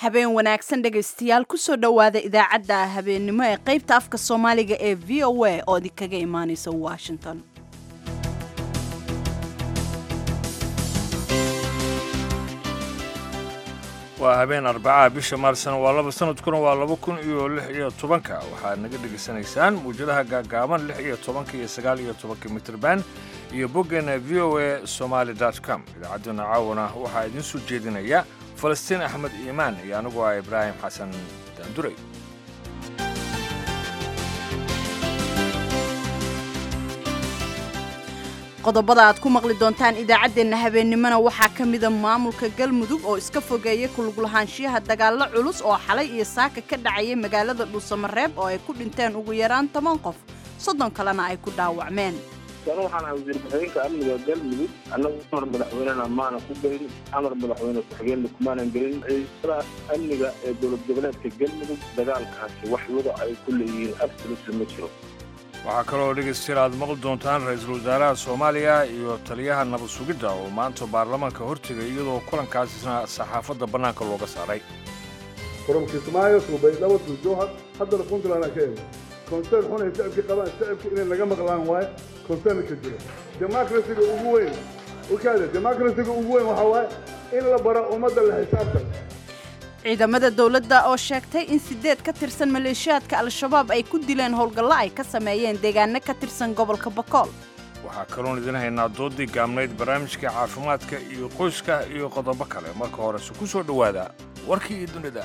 habeen wanaagsan dhegaystayaal kusoo dhowaada idaacadda habeennimo ee qaybta afka soomaaliga ee v o a oo idinkaga imaanaysa washington waa habeen arbacaha bisha maarsna waa laba sanadkuna waa laba kun iyo lix iyo tobanka waxaad naga dhegaysanaysaan muwjadaha gaagaaban lix iyo tobanka iyo sagaal iyo tobanka mitrban iyo boggeena v o a somaali com idaacadduna caawana waxaa idiin soo jeedinaya falastiin axmed iimaan iyo anigu ah ibraahim xasan daanduray qodobada aad ku maqli doontaan idaacaddeenna habeennimona waxaa ka mida maamulka galmudug oo iska fogeeya kuluglahaanshiyaha dagaallo culus oo xalay iyo saaka ka dhacaya magaalada dhuusamareeb oo ay ku dhinteen ugu yaraan toban qof soddon kalena ay ku dhaawacmeen anu waxaan ahay wasiir ku-xigeenka amniga galmudug annagu amar madaxweynena maana ku gelin amar madaxweyne ku-xigeenna kumaanan gelin ciidamada amniga ee dowlad goboleedka galmudug dagaalkaasi wax wada ay ku leeyihiin absoluta ma jiro waxaa kaloo dhegaystayaal aad maqli doontaan ra-iisul wasaaraha soomaaliya iyo taliyaha nabad sugidda oo maanta baarlamaanka hortegay iyadoo kulankaasisna saxaafadda bannaanka looga saaray from kismaayo to baydhabo to jowhar haddana puntland ka emi concern xun ay shacabkii qabaan shacabka inay naga maqlaan waaye concern ka jiro democracyga ugu weyn ukaada democracyga ugu weyn waxaa waaye in la baro ummadda la xisaabtan ciidamada dowladda oo sheegtay in sideed ka tirsan maleeshiyaadka al-shabaab ay ku dileen howlgallo ay ka sameeyeen deegaano ka tirsan gobolka bakool waxaa kaloon idin haynaa doodii gaabnayd barnaamijka caafimaadka iyo qoyska iyo qodobo kale marka horese ku soo dhowaada warkii iyo dunida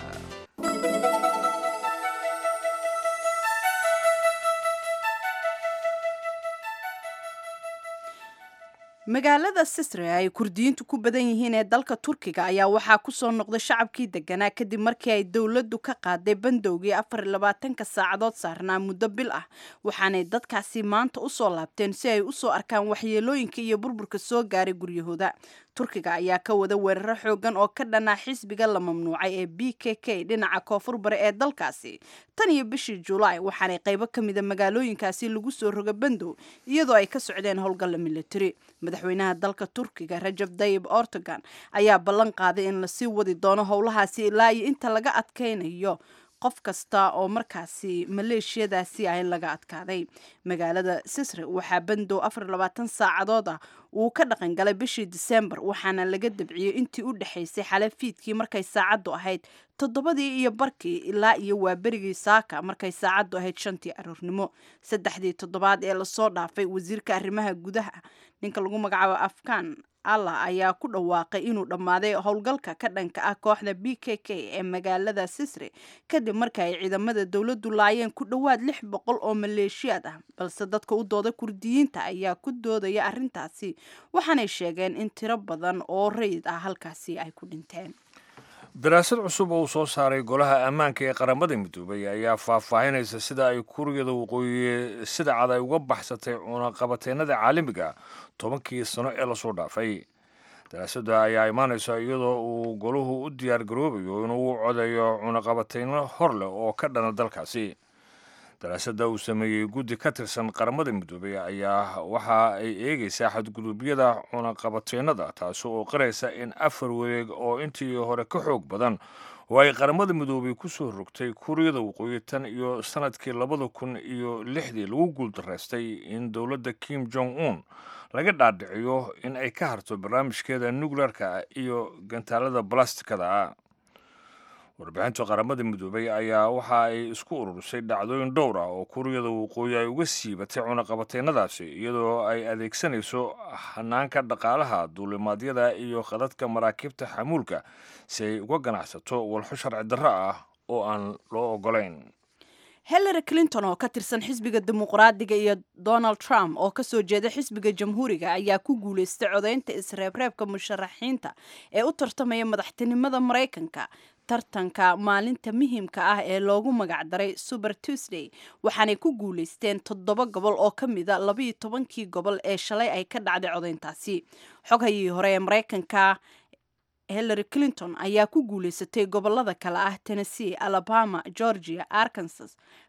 magaalada sisre ay kurdiyiintu ku badan yihiin ee dalka turkiga ayaa waxaa ku soo noqday shacabkii deganaa kadib markii ay dowladdu ka qaaday bandowgii afar iyo labaatanka saacadood saarnaa muddo bil ah waxaanay dadkaasi maanta u soo laabteen si ay u soo arkaan waxyeelooyinka iyo burburka soo gaaray guryahooda turkiga ayaa ka wada weeraro xoogan oo ka dhanaa xisbiga la mamnuucay ee b k k dhinaca koonfur bare ee dalkaasi tan iyo bishii julaay waxaanay qaybo ka mida magaalooyinkaasi lagu soo roga bandow iyadoo ay ka socdeen howlgalla militari madaxweynaha dalka turkiga rajab dayib ortogan ayaa ballan qaaday in lasii wadi doono howlahaasi ilaa iyo inta laga adkaynayo qof kasta oo markaasi maleeshiyadaasi ah laga adkaaday magaalada sisre waxaa bandow afar labaatan saacadood ah uu ka dhaqan galay bishii disembar waxaana laga dabciyey intii u dhexaysay xale fiidkii markay saacaddu ahayd toddobadii iyo barkii ilaa iyo waa berigii saaka markay saacaddu ahayd shantii aroornimo saddexdii toddobaad ee lasoo dhaafay wasiirka arrimaha gudaha ninka lagu magacaabo afghan allah ayaa ku dhawaaqay inuu dhammaaday howlgalka ka dhanka ah kooxda b k k ee magaalada sisre kadib marka ay ciidamada dowladdu laayeen ku dhowaad lix boqol oo maleeshiyaad ah balse dadka u dooda kurdiyiinta ayaa ku doodaya arrintaasi waxaanay sheegeen in tiro badan oo rayid ah halkaasi ay ku dhinteen daraasad cusub oo uu soo saaray golaha ammaanka ee qaramada midoobay ayaa faahfaahinaysa sida ay kuuriyada waqooyi sida cad ay uga baxsatay cunaqabateennada caalamiga tobankii sano ee lasoo dhaafay daraasadda ayaa imaanaysa iyadoo uu golahu u diyaar garoobayo inuu codayo cunaqabateyno hor leh oo ka dhana dalkaasi daraasadda uu sameeyey guddi ka tirsan qaramada midoobay ayaa waxa ay eegaysaa xadgudubyada cunaqabateennada taasi oo qiraysa in afar wareeg oo intii hore ka xoog badan oo ay qaramada midoobay ku soo rogtay kuuriyada waqooyi tan iyo sanadkii labada kun iyo lixdii lagu guuldaraystay in dowladda kim jong un laga dhaadhiciyo in ay ka harto barnaamijkeeda nukleerka iyo gantaalada balastikada warbixinta qaramada midoobay ayaa waxa ay isku ururisay dhacdooyin dhowr ah oo kuuriyada waqooyi ay uga siibatay cunaqabateennadaasi iyadoo ay adeegsanayso hanaanka dhaqaalaha duulimaadyada iyo khadadka maraakiibta xamuulka si ay uga ganacsato walxo sharci darro ah oo aan loo ogolayn hillary clinton oo ka tirsan xisbiga dimuqraadiga iyo donald trump oo kasoo jeeda xisbiga jamhuuriga ayaa ku guulaystay codaynta isreebreebka musharaxiinta ee u tartamaya madaxtinimada maraykanka tartanka maalinta muhiimka ah ee loogu magacdaray super tuesday waxaanay ku guulaysteen toddoba gobol oo ka mida labaiyo tobankii gobol ee shalay ay ka dhacday codayntaasi xoghayii hore ee maraykanka hillary clinton ayaa ku guulaysatay gobolada kale ah tennessee alabama georgia arkansas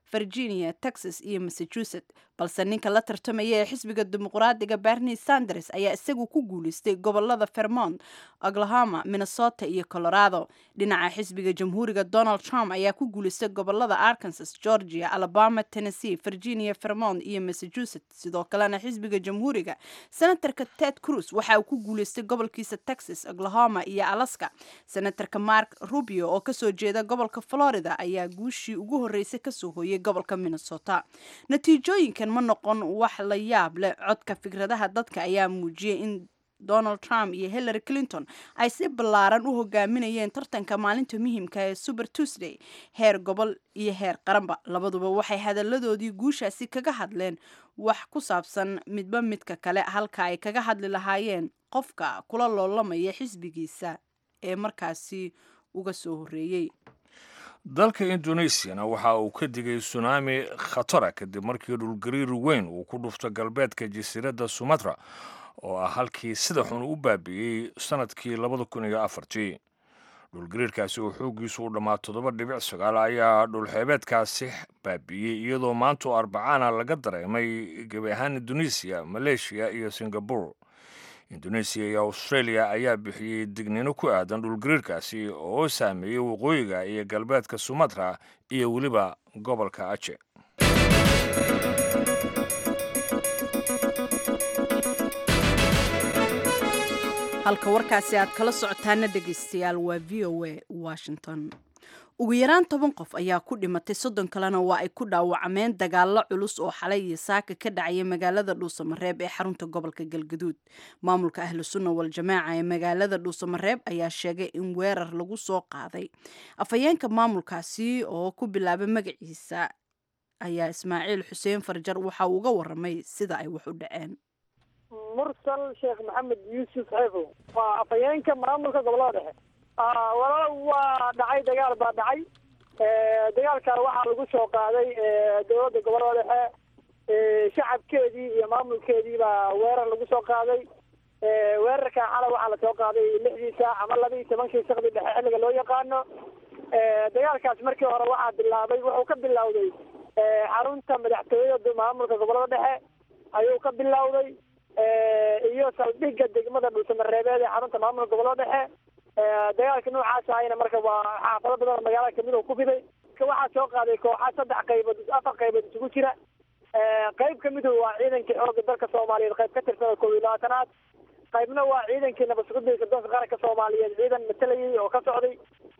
virginia texas iyo massachusetts balse ninka la tartamaya ee xisbiga dimuqraadiga bernie sanders ayaa isagu ku guuleystay gobolada vermont oklahoma minnesota iyo colorado dhinaca xisbiga jamhuuriga donald trump ayaa ku guuleystay gobolada arkansas georgia alabama tennessee virginia vermont iyo massachusetts sidoo kalena xisbiga jamhuuriga senatarka ted cruz waxa uu ku guuleystay gobolkiisa texas oklahoma iyo alaska senatarka mark rubio oo kasoo jeeda gobolka florida ayaa guushii ugu horreysay kasoo hooyay gobolka minnesota natiijooyinkan ma noqon wax la yaab leh codka fikradaha dadka ayaa muujiyay in donald trump iyo hillary clinton ay si ballaaran u hogaaminayeen tartanka maalinta muhiimka ee super tuesday heer gobol iyo heer qaranba labaduba waxay hadalladoodii guushaasi kaga hadleen wax ku saabsan midba midka kale halka ay kaga hadli lahaayeen qofka kula loolamaya xisbigiisa ee markaasi uga soo horreeyey dalka indonesiana waxa uu ka digay sunaami khatara kadib markii dhulgariir weyn uu ku dhufto galbeedka jasiiradda sumatra oo ah halkii sida xun u baabi'iyey sannadkii labada kun iyo afartii dhulgariirkaasi oo xooggiisu u dhammaa toddoba dhibic sagaal ayaa dhulxeebeedkaasi baabi'iyey iyadoo maantoo arbacana laga dareemay gebi ahaan indonesiya maleeshiya iyo singabore indonesiya iyo australia ayaa bixiyey dignino ku aadan dhulgariirkaasi oo saameeyey waqooyiga iyo galbeedka sumatra iyo weliba gobolka aje halka warkaasi aad kala socotaana dhegaystayaal waa v o a washington ugu yaraan toban qof ayaa ku dhimatay soddon kalena waa ay ku dhaawacmeen dagaallo culus oo xalay iyo saaka ka dhacaya magaalada dhuusamareeb ee xarunta gobolka galgaduud maamulka ahlu sunna wal-jamaaca ee magaalada dhuusamareeb ayaa sheegay in weerar lagu soo qaaday afhayeenka maamulkaasi oo ku bilaabay magaciisa ayaa ismaaciil xuseen farjar waxa uu uga waramay sida ay wax u dhaceen mursal sheekh maxamed yuusuf xeefow waa afhayeenka maamulka gobolada dhexe walaal waa dhacay dagaal baa dhacay dagaalkan waxaa lagu soo qaaday dowladda gobolada dhexe shacabkeedii iyo maamulkeedii baa weerar lagu soo qaaday weerarkan xalay waxaa lasoo qaaday lixdii saac ama laba iyo tobankii sakdi dhexe xilliga loo yaqaano dagaalkaas markii hore waxaa bilaabay wuxuu ka bilowday xarunta madaxtooyada maamulka gobolada dhexe ayuu ka bilowday iyo saldhigga degmada dhuusamareebeed ee xarunta maamulka gobolada dhexe dagaalka noocaas ahayna marka waa xaafado badan oo magaalada kamid oo ku fiday waxaa soo qaaday kooxa saddex qaybood afar qaybood isugu jira qayb kamid waa ciidankii xooga dalka soomaaliyeed qayb ka tirsan oo koob iyo labaatanaad qaybna waa ciidankii nabadsuguda sirdoonka qaranka soomaaliyeed ciidan matalayay oo ka socday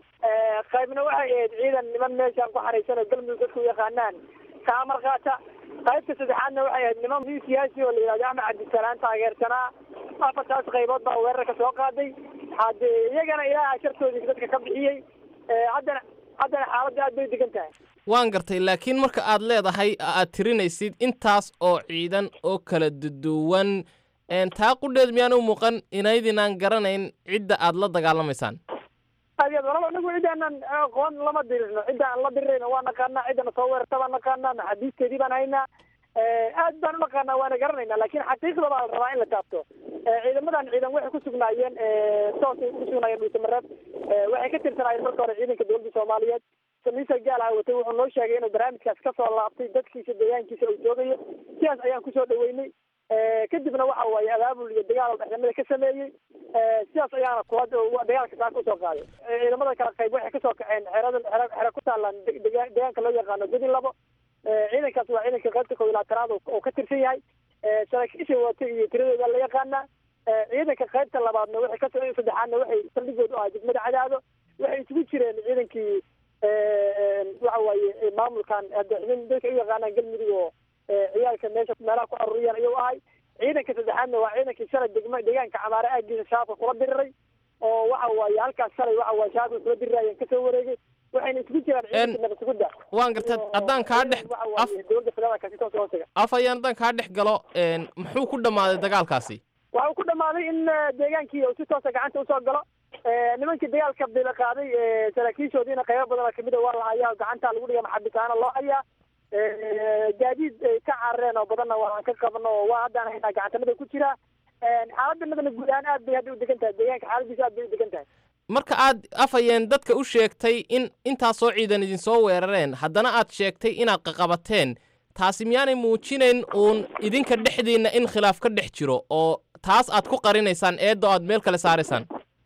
qaybna waxay ahayd ciidan niman meeshaan ku xaraysan oo galmudug dadku u yaqaanaan ka amar qaata qaybta saddexaadna waxay ahayd niman nin siyaasi oo la yidhahdo axmed cabdisalaan taageersanaa afartaas qaybood baa weerarka soo qaaday hade iyagana ilaaha shartoodii dadka ka bixiyey haddana haddana xaaladda aad bay degan tahay waan gartay laakiin marka aad leedahay aad tirinaysid intaas oo ciidan oo kala duduwan taa qudheed miyaan u muuqan inaydinaan garanayn cidda aad la dagaalamaysaan aad yaad walaba anagu ciddaanan aqoon lama dirirno cidda aan la dirirayno waa naqaanaa ciddana soo weerarta baan naqaanaa maxaabiisteedii baan haynaa aad baan unaqaanaa waana garanayna laakiin xaqiiqda baa la rabaa in la taabto ciidamadan ciidan waxay ku sugnaayeen toosay ku sugnaayeen dhuusamareeb waxay ka tirsanaayeen marka hore ciidanka dowladda soomaaliyeed samiisa gaal ah watay wuxuu noo sheegay inuu barnaamijkaas kasoo laabtay dadkiisa deegaankiisa uu joogayo sidaas ayaan kusoo dhaweynay kadibna waxa waaye abaabul iyo dagaal dhexdamada ka sameeyey sidaas ayaana kula dagaalka saa kusoo qaaday ciidamada kala qayb waxay kasoo kaceen xerada xere xere ku taalaan deegaanka loo yaqaano gudi labo ciidankaas waa ciidanka qaybta koob iyo labaatanaad oo ka tirsan yahay saraakiisha wata iyo tiradooda la yaqaanaa ciidanka qaybta labaadna waxay ka saddexaadna waxay saldhigooda u ahaa degmada cadaado waxay isugu jireen ciidankii waxa waaye maamulkan hadda dadka u yaqaanaan galmudug oo ciyaalka meesha meelaha ku aruuriyaan ayuu ahay ciidanka saddexaadna waa ciidankii shalay degma deegaanka camaare aagiisa shaabka kula diriray oo waxa waaye halkaas shalay waxa waaye shaabka kula dirirayeen kasoo wareegay waxayna isugu jiraan ciidanka nabadsuguda waan gartay haddaan kaa dhex dowladda federaalka si toos hoostaga af ayaan haddaan kaa dhex galo muxuu ku dhammaaday dagaalkaasi waxa uu ku dhammaaday in deegaankii uu si toosa gacanta usoo galo nimankii dagaalka bila qaaday saraakiishoodiina qaybo badan oo kamid a waa la hayaa gacanta lagu dhiga maxabitaana loo hayaa gaadiid ay ka carareen oo badanna waan ka qabno oo waa haddaan haynaa gacantanada ku jira xaaladda madana guud ahaan aad bay hadda u degan tahay deegaanka xaaladiisa aad bay u degan tahay marka aad afhayeen dadka u sheegtay in intaasoo ciidan idinsoo weerareen haddana aad sheegtay inaad qaqabateen taasi miyaanay muujinayn uun idinka dhexdiinna in khilaaf ka dhex jiro oo taas aad ku qarinaysaan eeddo aad meel kale saaraysaan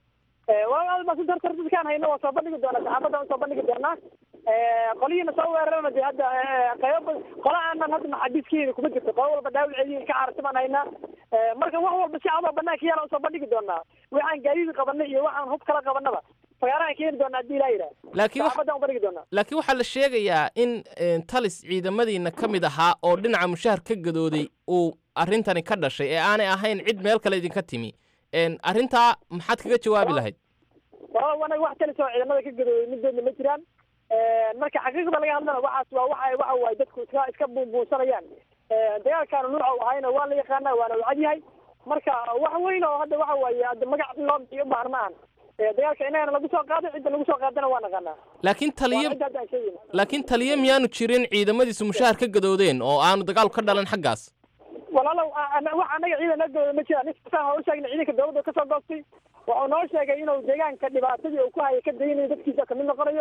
waalbasdartar dadkaan hayno waa soo bandhigi doonaa saxaafadda waan soo bandhigi doonaa qolihiina soo weerarana de hadda qaybo qola aanan hadda maxaabiiskiina kuma jirto qolo walba dhaawicediin ka caarsi baan haynaa marka wax walba si cadoo banaanka yaala usoo bandhigi doonaa waxaan gaadiid qabanay iyo waxaan hub kala qabanaba fagaarahan keeni doonaa haddii ilaa yidhaah laakiin wax- saxaafaddan bandhigi doonaa laakiin waxaa la sheegayaa in eh, talis ciidamadiinna ka mid ahaa oo dhinaca mushahar ka gadooday uu arrintani ka dhashay ee aanay ahayn cid meel kale idinka timi En, arrintaa maxaad kaga jawaabi lahayd walaal anaga wax talis oo ciidamada ka gadooday midoodna ma jiraan marka xaqiiqda laga hadlana waxaas waa waxa waxa waaye dadku iska iska buunbuunsanayaan dagaalkaana nuuca u ahayna waa la yaqaanaa waana u cad yahay marka wax weyn oo hadda waxa waaye hadda magac in loo bixiyo u baahan ma ahan dagaalka inagana lagu soo qaaday cidda lagu soo qaadana waa naqaanaa laakiin waa taliye cidda hadda aan sheegayna laakiin taliye miyaanu jirin ciidamadiisu mushahar ka gadoodeen oo aanu dagaal ka dhalan xaggaas walaalow a- ana- wax anaga ciidan la gadooda ma jiraan ninkaasaan hor sheegna ciidanka dowladda kasoo goostay wuxuu noo sheegay inuu deegaanka dhibaatadii uu ku hayay ka daynayo dadkiisa kamid noqonayo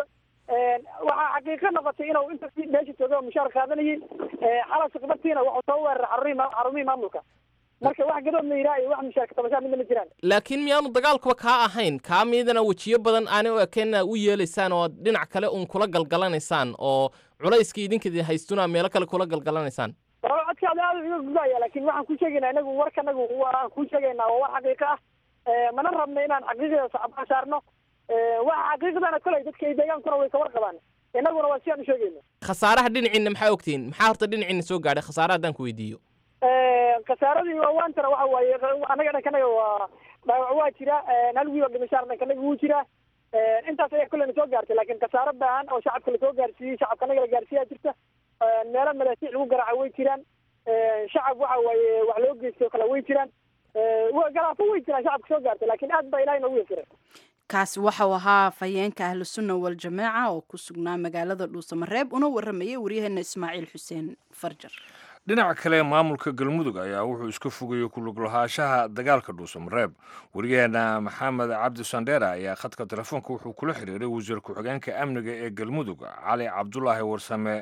waxaa xaqiiqo noqotay inuu inta meesha joogay oo mushaar qaadanayay xalas khibartiina wuxuu soo weeraray xarumihii ma- xarumihii maamulka marka wax gadood la yidhaha iyo wax mushaar katabashaa midna ma jiraan laakiin miyaanu dagaalkuba kaa ahayn kaa miidana wejiyo badan aanay u ekeen u yeelaysaan oo dhinac kale uun kula galgalanaysaan oo culayskii idinkadi haystuna meelo kale kula galgalanaysaan walaalow codkaada aad iga gudaya laakiin waxaan ku sheegaynaa inagu warka anagu waan ku sheegaynaa waa war xaqiiqo ah mana rabno inaan xaqiiqada sacbaa saarno waxa xaqiiqdana koley dadka iyo deegaankuna way ka warqabaan inaguna waa si aan u sheegayno khasaaraha dhinaciinna maxaa ogtihiin maxaa horta dhinaciinna soo gaadhay khasaare haddaan ku weydiiyo khasaaradii waantana waxa waaye anaga dhankanaga waa dhaawac waa jira hal wiil oo dhimashaar dhankanaga wuu jira intaas ayaa kolleyna soo gaartay laakiin khasaaro baahan oo shacabka lasoo gaarsiiyey shacabka anaga la gaarsiiyaa jirta meelo madaasiic lagu garaaca way jiraan shacab waxa waaye wax loo geystay oo kale way jiraan wa- galaafo way jiraan shacabka soo gaartay laakiin aad baa ilahay noogu yasiray kaasi waxau ahaa fayeenka ahlu sunna waljamaaca oo ku sugnaa magaalada dhuusamareeb una waramayay waryaheena ismaaciil xuseen farjar dhinaca kale maamulka galmudug ayaa wuxuu iska fogayey ku lug lahaanshaha dagaalka dhuusamareeb wariyaheena maxamed cabdi sandheera ayaa khadka telefoonka wuxuu kula xiriiray wasiir ku-xigeenka amniga ee galmudug cali cabdulaahi warsame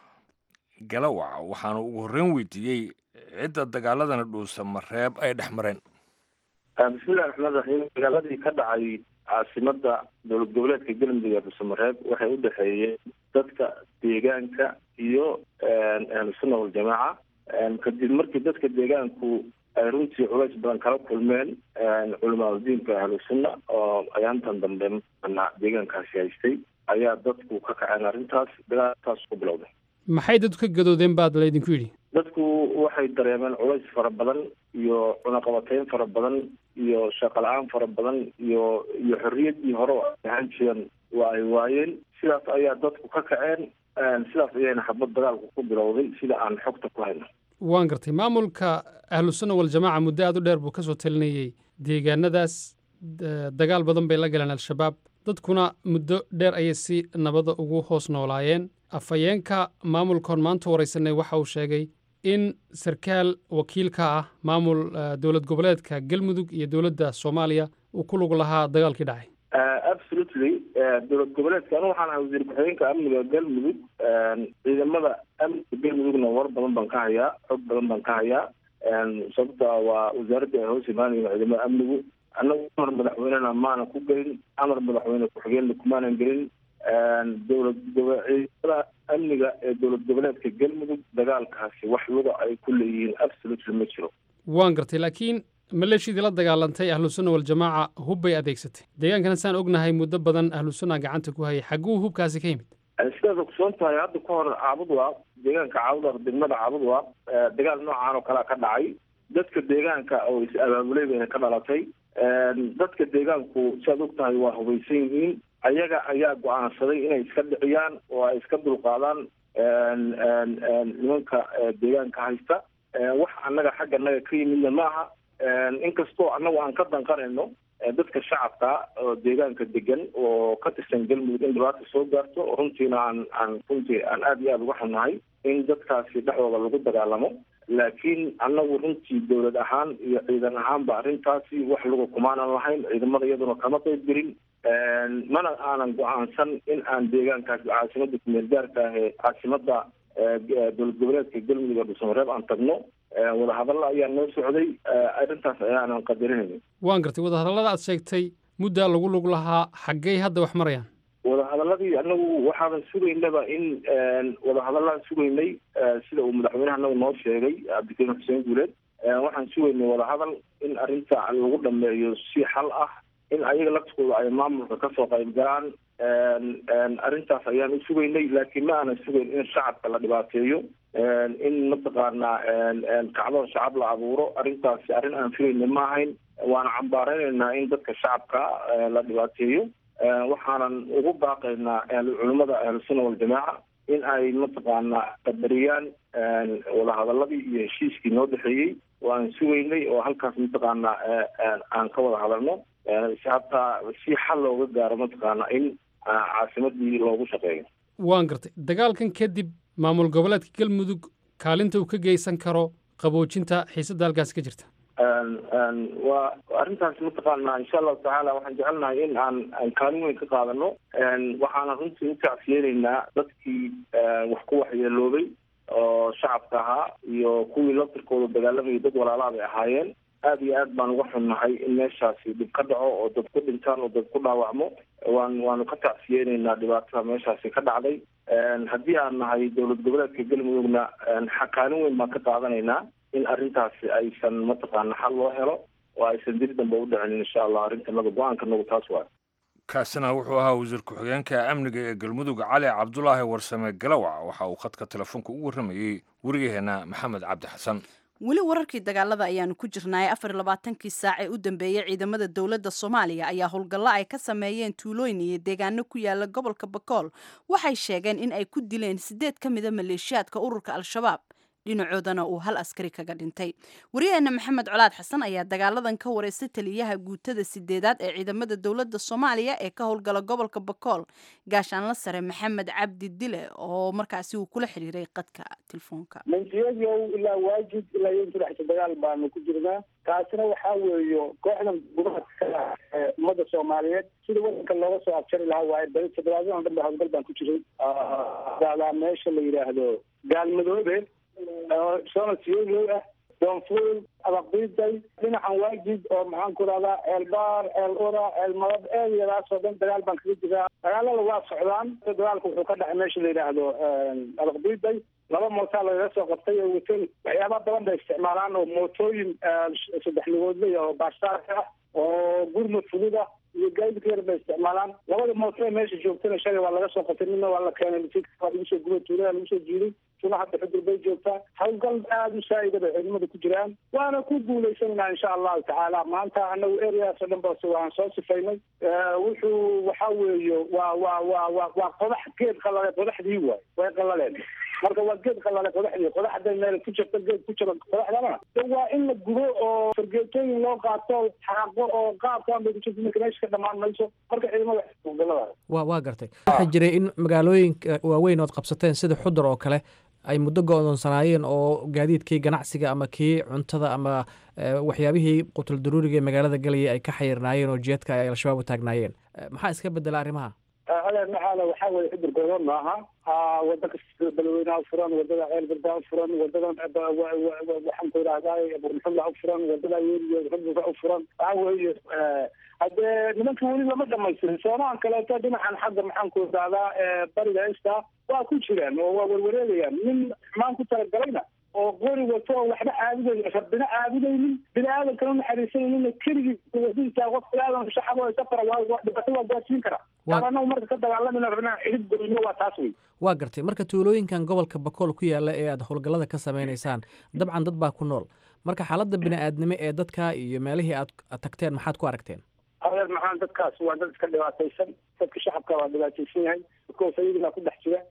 galawac waxaana ugu horreyn weydiiyey cidda dagaaladana dhuusamareeb ay dhex mareen bismillahi raxmaan raxiim dagaaladii ka dhacay caasimada dowlad goboleedka galmudug ee dhuusamareeb waxay u dhexeeyeen dadka deegaanka iyo ahlusunna waljamaaca kadib markii dadka deegaanku ay runtii culays badan kala kulmeen culamaadudiinka ahlusunna oo ayaantan dambe mana deegaankaasi haystay ayaa dadku ka kaceen arrintaas dagaalkaas ku bilowday maxay dadku ka gadoodeen baad laydinku yidhi dadku waxay dareemeen culays fara badan iyo cunaqabateyn fara badan iyo shaqo la-aan fara badan iyo iyo xorriyaddii hore oo ay ahaan jireen waa ay waayeen sidaas ayaa dadku ka kaceen sidaas ayayna xabad dagaalku ku bilowday sida aan xogta ku hayno waan gartay maamulka ahlusunna waljamaaca muddo aad u dheer buu ka soo talinayey deegaanadaas da- dagaal badan bay la galeen al-shabaab dadkuna muddo dheer ayay si nabada ugu hoos noolaayeen afhayeenka maamulkoon maanta waraysanay waxa uu sheegay in sarkaal wakiil ka ah maamul eh, dowlad goboleedka galmudug iyo dowladda soomaaliya uu ku lug lahaa dagaalkii dhacay absolutely dowlad goboleedka anu waxaan ahay wasiir ku-xigeenka amniga galmudug ciidamada amniga galmudugna war badan baan ka hayaa xog badan baan ka hayaa sababta waa wasaaradda ay hoos imaanayen ciidamada amnigu annagu amar madaxweynena maana ku gelin amar madaxweyne ku-xigeenna kumaanan gelin dowlad gobo- ciidamada amniga ee dowlad goboleedka galmudug dagaalkaasi wax wada ay ku leeyihiin absolutely ma jiro waan gartay laakiin maleeshidii la dagaalantay ahlusunna waljamaaca hub bay adeegsatay deegaankana saan ognahay muddo badan ahlusunna gacanta ku hayay xagguu hubkaasi ka yimid sidaad ogsoon tahay hadda ka hor caabud waa deegaanka caabud waa degmada caabud waa dagaal noocaan oo kalea ka dhacay dadka deegaanka oo is abaabulay bayna ka dhalatay dadka deegaanku siaad og tahay waa hubaysan yihiin ayaga ayaa go-aansaday inay iska dhiciyaan oo ay iska dulqaadaan nimanka deegaanka haysta wax annaga xagga naga ka yimidna ma aha inkastoo annagu aan ka danqanayno dadka shacabka oo deegaanka degan oo ka tirsan galmudug in dhibaata soo gaarto runtiina aan aan runtii aan aada iyo aada uga xunnahay in dadkaasi dhexdooda lagu dagaalamo laakiin annagu runtii dowlad ahaan iyo ciidan ahaanba arrintaasi wax lagu kumaanan lahayn ciidamada iyaduna kama qayb gelin mana aanan go-aansan in aan deegaankaas caasimada kumeel gaarka ah ee caasimada dowlad goboleedka galmudug oo dhuusamareeb aan tagno wadahadalla ayaa noo socday arrintaas ayaanan qadarinayna waan gartay wadahadallada aad sheegtay muddaa lagu lug lahaa xaggey hadda wax marayaan wadahadaladii anagu waxaanan sugaynaba in wadahadalaan sugaynay sida uu madaxweynaha anagu noo sheegay cabdikariim xuseen guuleed waxaan sugaynay wadahadal in arrinta lagu dhameeyo si xal ah in ayaga laftooda ay maamulka kasoo qayb galaan arrintaas ayaan u sugaynay laakiin ma aanan sugayn in shacabka la dhibaateeyo in mataqaanaa kacdoon shacab la abuuro arrintaasi arrin aan filayna ma ahayn waana cambaareynayna in dadka shacabka la dhibaateeyo waxaanan ugu baaqaynaa culimmada ahlusunna waljamaaca in ay mataqaanaa qadariyaan wadahadaladii iyo heshiiskii noo dhexeeyey oo aan sugaynay oo halkaas mataqaanaa aan ka wada hadalno hataa si xal looga gaaro mataqaanaa in caasimadii loogu shaqeeyo waan gartay dagaalkan kadib maamul goboleedka galmudug kaalinta uu ka geysan karo qaboojinta xiisadda halkaasi ka jirta waa arrintaas mataqaanaa insha allahu tacaala waxaan jecelnahay in aan aan kaalin weyn ka qaadano waxaana runtii u tacsiyeynaynaa dadkii wax ku waxyeeloobay oo shacabka ahaa iyo kuwii laftirkooda dagaalamayay dad walaalaha bay ahaayeen aada iyo aad baan uga xunnahay in meeshaasi dhib ka dhaco oo dad ku dhintaan oo dad ku dhaawacmo waan waanu ka tacsiyeynaynaa dhibaatada meeshaasi ka dhacday haddii aan nahay dowlad goboleedka galmudugna kaalin weyn baan ka qaadanaynaa in arrintaasi aysan mataqaana xal loo helo oo aysan dib dambe u dhicin insha allah arrintanada go-aankanagu taas waay kaasina wuxuu ahaa wasiir ku-xigeenka amniga ee galmudug cali cabdulaahi warsame galawac waxa uu khadka telefoonka u warramayey wariyaheenna maxamed cabdi xasan weli wararkii dagaalada ayaanu ku jirnaay afar labaatankii saac ee u dambeeyey ciidamada dowladda soomaaliya ayaa howlgallo ay ka sameeyeen tuulooyin iyo deegaano ku yaala gobolka bakool waxay sheegeen in ay ku dileen sideed ka mida maleeshiyaadka ururka al-shabaab dhinacoodana uu hal askari kaga dhintay waryaheena maxamed colaad xasan ayaa dagaaladan ka wareystay taliyaha guutada sideedaad ee ciidamada dowladda soomaaliya ee ka howlgala gobolka bakool gaashaanla sare maxamed cabdi dile oo markaasi uu kula xiriiray qadka telefoonka mansiyadow ilaa waajid ilaa iyo inta dhexta dagaal baanu ku jirnaa taasina waxaa weeyo kooxdan gudaha ummadda soomaaliyeed sida wadanka looga soo abjari lahaa waaye bari toddobaadyadan dhanba howlgal baan ku jiray daadaa meesha la yidhaahdo gaalmadoobe soona siyoyow ah doonfuul abaqdiiday dhinacan waajid oo maxaan ku rahdaa ceelbaar ceel ura ceel madab eediyadaasoo dhan dagaal baan kaga jiraa dagaalada waa socdaan dagaalka wuxuu ka dhacay meesha la yidhaahdo abaqdiiday laba mootaa lagaga soo qabtay oo wateen waxyaaba badan bay isticmaalaan oo mootooyin saddex lugoodley oo baashaarka ah oo gurmud fudud ah iyo gaadidka yar bay isticmaalaan labada mooto ee meesha joogtana shalay waa laga soo qabtay midna waa la keenay waa lagu soo gubay tuulada lagu soo jiiday tuna hadda xudur bay joogtaa howlgal aada u saa'ida bay ciidamada ku jiraan waana ku guulaysanaa insha allahu tacaala maanta anagu areaas oo dhan ba waan soo sifaynay wuxuu waxa weeye waa waa waa waa waa qodax geed qalale qodaxdii waay way qalaleen marka waa geed qalale qodaxdii qodax hadday meel ku jirto geed ku jira qodaxdana de waa in la gubo oo fargeetooyin loo qaato xaaqo oo qaabkaan bay ku jirta marka meesha ka dhamaan mayso marka ciidamada howlgalada wa waa gartay waxaa jiray in magaalooyinka waaweyn ood qabsateen sida xudur oo kale ay muddo go-doonsanaayeen oo gaadiidkii ganacsiga ama kii cuntada ama waxyaabihii qutul daruuriga ee magaalada galaya ay ka xayirnaayeen oo jeedka ay al-shabaab u taagnaayeen maxaa iska bedela arrimaha adeer maxaala waxaa weye xudur godoon maaha wada kasta balweynaha furan wadada ceel bardaa u furan wadadan waxaan ku idhahdaa burmuxulla u furan wadada yeeliyo xuduga u furan waxaa weeye haddee nimanka weli lama dhamaystirin soomahan kaleeto dhinacan xagga maxaan ku idhahdaa bariga esta waa ku jiraan oo waa werwareegayaan nin xumaan ku talagalayna oo qori wato oo waxba caabudayn rabbina caabudaynin bini aadamkana naxariisanaynin keligii wadadiisa qof bilaadan shacab oo safara waa dhibaato waa gaarsiin kara anagu marka ka dagaalamina rabnaa xidib goyno waa taas wey waa gartay marka tuulooyinkan gobolka bakool ku yaala ee aad howlgallada ka samaynaysaan dabcan dad baa ku nool marka xaaladda bini-aadnimo ee dadka iyo meelihii aad tagteen maxaad ku aragteen adeer maxaan dadkaas waa dad iska dhibaataysan dadka shacabka waa dhibaataysan yahay dadkoos ayaginaa ku dhex jira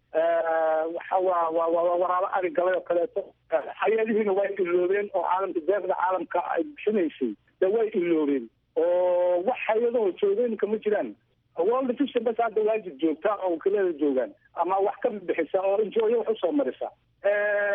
waxa waa waa waa waraabo ari galay oo kaleeto hay-adihiina way iloobeen oo caalamka deeqda caalamka ay bixinaysay de way iloobeen oo wax hay-adahoo joogeenka ma jiraan world vision bas hadda waajib joogta oo wakiilada joogaan ama wax ka bixisa oo injooyo wax usoo marisa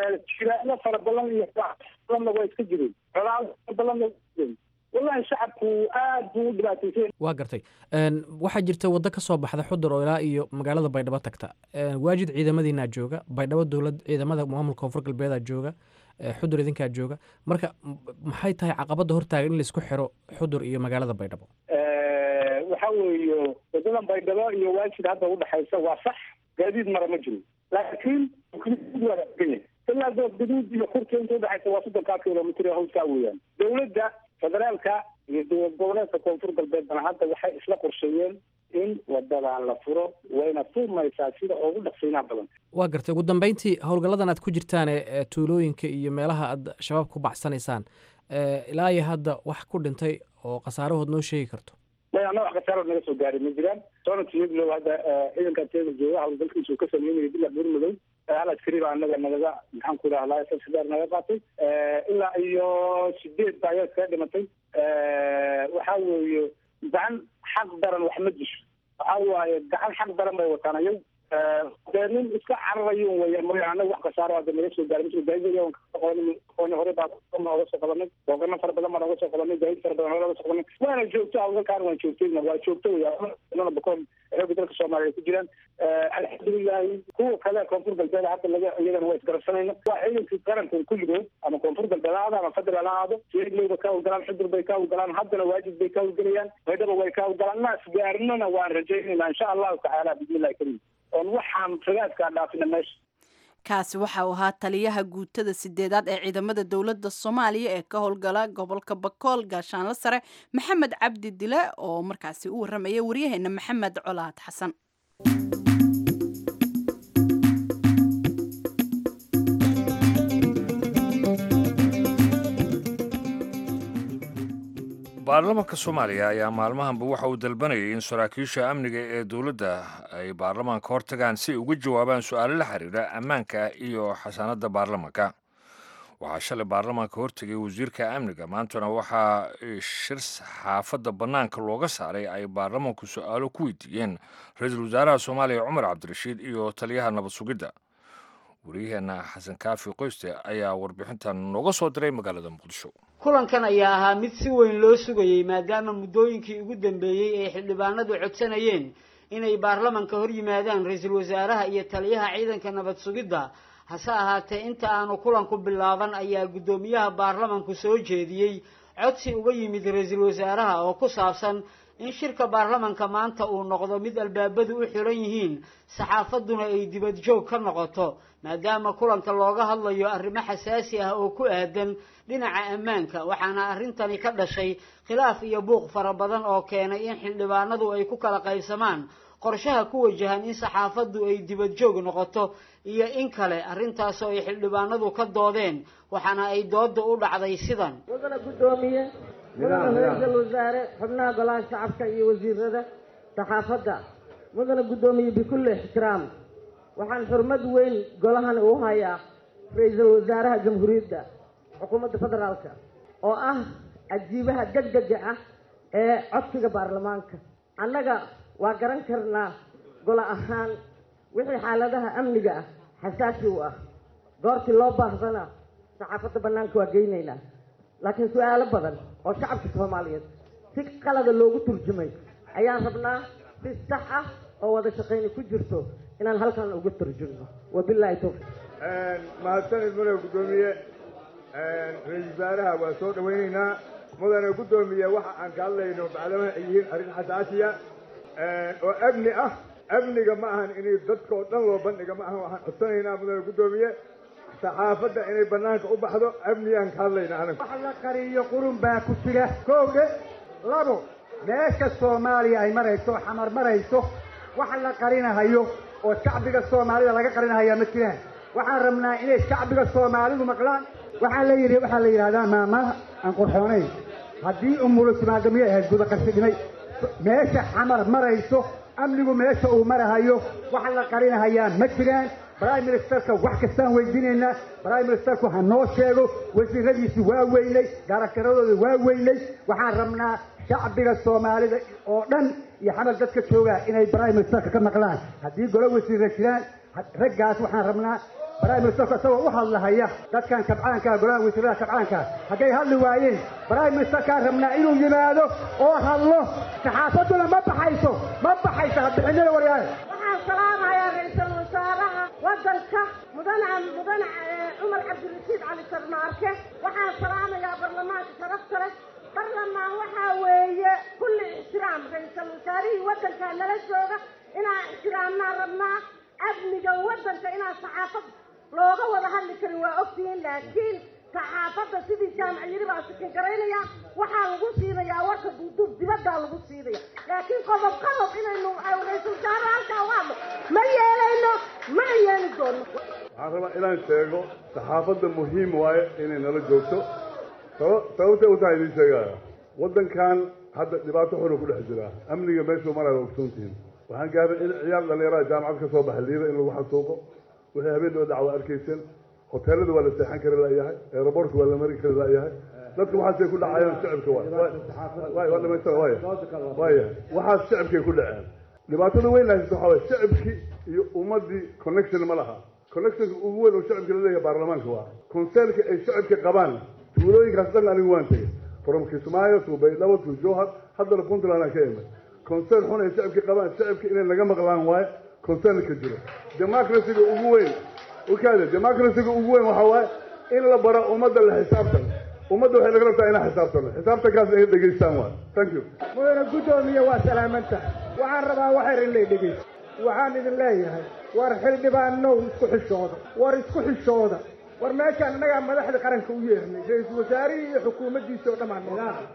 jiraano fara badan iyo badanna waa iska jireen colaado fara badanna waa jireen wallahi shacabku aad buu u dhibaataysan waa gartay waxaa jirta waddo ka soo baxda xudur oo ilaa iyo magaalada baydhabo tagta waajid ciidamadiinaa jooga baydhabo dowlad ciidamada maamulka koonfur galbeedaa jooga xudur idinkaa jooga marka maxay tahay caqabadda hortaagan in laisku xiro xudur iyo magaalada baydhabo waxa weeye wadadan baydhabo iyo waajid hadda udhexaysa waa sax gaadiid mara ma jiro laakiin ilaa gaduud iyo kurka inta udhexaysa waa soddonkaa kilomitr hawskaa weeyaan dowladda federaalka iyo dowlad goboleedka koonfur galbeedna hadda waxay isla qorsheeyeen in wadadan la furo wayna furmaysaa sida ugu dhaqsiinaha badan waa gartay ugu dambeyntii howlgalladan aad ku jirtaan ee tuulooyinka iyo meelaha aad shabaab ku baxsanaysaan ilaa iyo hadda wax ku dhintay oo khasaarahood noo sheegi karto may ana wax khasaaro naga soo gaaray ma jiraan soonadka yaglow hadda ciidanka teeda jooga howlgalkiisu ka sameynaya bila buurmadow hal askari baa anaga nagaga maxaan ku idhahdaa sasidaar naga qaatay ilaa iyo sideed baa ayaa iskaga dhimatay waxa weeye gacan xaq daran wax ma disho waxa waaye gacan xaq daran bay wataan ayaw dee nin iska cararayo weya mooya anaga wax khasaaro hadda naga soo gaaray msl gaadiid aqooni hore baa oga soo qabanay booqano fara badan baan oga soo qabanay gaadiid fara badan hore oga soo qabanay waana joogto hawlgalkaan waan joogtayna waa joogto weya bakoon xooga dalka soomaaliya ay ku jiraan alxamdulilahi kuwa kale koonfur galbeed hadda laga iyagana waa isgarabsanayna waa ciidankii qaranka kulligood ama koonfur galbeed ha aado ama federal ha aado siyaglowba ka hawlgalaan xudur bay ka hawlgalaan haddana waajib bay ka hawlgelayaan baydhaba way ka hawlgalaan naas gaarnana waan rajaynayna insha allahu tacaala bismillahi karim oon waxaan ragaadkaa dhaafina meesha kaasi waxa uu ahaa taliyaha guutada sideedaad ee ciidamada dowladda soomaaliya ee ka howlgala gobolka bakool gaashaanle sare maxamed cabdi dile oo markaasi u warramaya waryaheena maxamed colaad xasan baarlamaanka soomaaliya ayaa maalmahanba waxa uu dalbanayay in saraakiisha amniga ee dowladda ay baarlamaanka hor tagaan si ay uga jawaabaan su-aalo la xiriira ammaanka iyo xasaanadda baarlamaanka waxaa shalay baarlamaanka hortegay wasiirka amniga maantana waxaa shir xaafadda bannaanka looga saaray ay baarlamaanku su-aalo ku weydiiyeen ra-iisul wasaaraha soomaaliya cumar cabdirashiid iyo taliyaha nabad sugidda wariyaheenna xasan kaafi qoyste ayaa warbixintan nooga soo diray magaalada muqdisho kulankan ayaa ahaa mid si weyn loo sugayey maadaama muddooyinkii ugu dambeeyey ay xildhibaanadu codsanayeen inay baarlamanka hor yimaadaan ra-iisul wasaaraha iyo taliyaha ciidanka nabad sugidda hase ahaatee inta aanu kulanku bilaaban ayaa guddoomiyaha baarlamanku soo jeediyey codsi uga yimid ra-iisul wasaaraha oo ku saabsan in shirka baarlamanka maanta uu noqdo mid albaabadu u xiran yihiin saxaafadduna ay dibad joog ka noqoto maadaama kulanka looga hadlayo arrimo xasaasi ah oo ku aadan dhinaca ammaanka waxaana arrintani ka dhashay khilaaf iyo buuq fara badan oo keenay in xildhibaanadu ay ku kala qaybsamaan qorshaha ku wajahan in saxaafaddu ay dibad joog noqoto iyo in kale arrintaasoo ay xildhibaanadu ka doodeen waxaana ay doodda u dhacday sidan mudana guddoomiye mudana ra-iisul wasaare xubnaha golaha shacabka iyo wasiirada saxaafadda mudana guddoomiye bikulli ixtiraam waxaan xurmad weyn golahan u hayaa ra-iisul wasaaraha jamhuuriyadda xukuumadda federaalka oo ah ajiibaha degdega ah ee codsiga baarlamaanka annaga waa garan karnaa golo ahaan wixii xaaladaha amniga ah xasaasi u ah goortii loo baahdana saxaafadda bannaanka waa geynaynaa laakiin su-aalo badan oo shacabka soomaaliyeed si qalada loogu turjumay ayaan rabnaa si sax ah oo wada shaqayni ku jirto inaan halkan uga turjumno wabilaahi towfiiq mahadsanid mudane guddoomiye ra-isul wasaaraha waa soo dhawaynaynaa mudane guddoomiye waxa aan ka hadlayno bacdama ay yihiin arrin xasaasiya oo amni ah amniga ma ahan inay dadka oo dhan loo bandhiga ma ahan waxaan codsanaynaa mudane guddoomiye saxaafadda inay banaanka u baxdo amnigaan ka hadlayna anaga wax la qariyo qurun baa ku jira kowdhe labo meesha soomaaliya ay marayso xamar marayso wax la qarinahayo oo shacbiga soomaalida laga qarinahayaa ma jiraan waxaan rabnaa inay shacbiga soomaalidu maqlaan waxaa la yidhi waxaa la yidhahdaa maamaha aan qurxoonayn haddii umulu timaado miyay ahayd gudaqarsi dhimay meesha xamar marayso amnigu meesha uu marahayo wax la qarinahayaa ma jiraan prime ministerka wax kastaan weydiinaynaa prime ministerku ha noo sheego wasiiradiisi waa weynay gaarakaradooda waa weynay waxaan rabnaa shacbiga soomaalida oo dhan iyo xamar dadka joogaa inay prime ministerka ka maqlaan haddii golo wasiirra jiraan raggaas waxaan rabnaa prime ministerka isagoo u hadlahaya dadkan kabcaankaa golaha wasiirada kabcaankaa hadday hadli waayeen prime ministerkaa rabnaa inuu yimaado oo hadlo saxaafadduna ma baxayso ma baxayso habixinada waryaale waxaan salaamayaa ra-iisul wasaaraha waddanka mudane mudane cumar cabdirashiid cali sarmaarke waxaan salaamayaa barlamaanka sharafta leh barlamaan waxaa weeye kulli ixtiraam ra-iisul wasaarihii waddankaa nala jooga inaan ixtiraamnaa rabnaa amniga waddanka inaan saxaafad looga wada hadli karin waa ogtihiin laakiin saxaafadda sidii jaamac yiri baa sikin garaynaya waxaa lagu siinayaa warka duuduub dibaddaa lagu siinaya laakiin qodob qodob inaynu ra-iisul wasaare halkaa u hadlo ma yeelayno mana yeeli doono waxaan rabaa inaan sheego saxaafadda muhiim waaye inay nala joogto sababtay u tahay idiin sheegaya waddankan hadda dhibaato xunu ku dhex jiraa amniga meeshuu maraya waa ogsoontihiin waxaan gaaray in ciyaar dhalinyarada jaamacad ka soo baxay liida in lagu xasuuqo wixii habeen oo dhac waa arkaysan hoteelada waa la seexan kari la'yahay aeroboortka waa la mari kari la'yahay dadku waxaasay ku dhacayaan shicibka waay waa dhamaystira waaya waaya waxaas shicibkay ku dhaceen dhibaatada weyn haysta waxaa waye shicibkii iyo ummadii connection ma laha connectionka ugu weyn oo shicibka laleeyahay baarlamaanka waa concernka ay shicibka qabaan tuulooyinkaas dhan anigu waan tegey from kismaayo to baydhabo to jowhar haddana puntland aan ka imid concern xun ay shicibka qabaan shicibka inay naga maqlaan waaye concernka jiro democracyga ugu weyn ukaade democracyga ugu weyn waxaa waaye in la bara ummadda la xisaabtan ummadda waxay naga rabtaa inaan xisaabtano xisaabtankaas inay dhegaystaan waay thank you mudane guddoomiye waa salaamanta waxaan rabaa waxayr in lay dhegaysto waxaan idin leeyahay war xildhibaanow isku xishooda war isku xishooda war meeshaan annagaa madaxda qaranka u yeernay ra-iisul wasaarihii iyo xukuumaddiisa oo dhammaan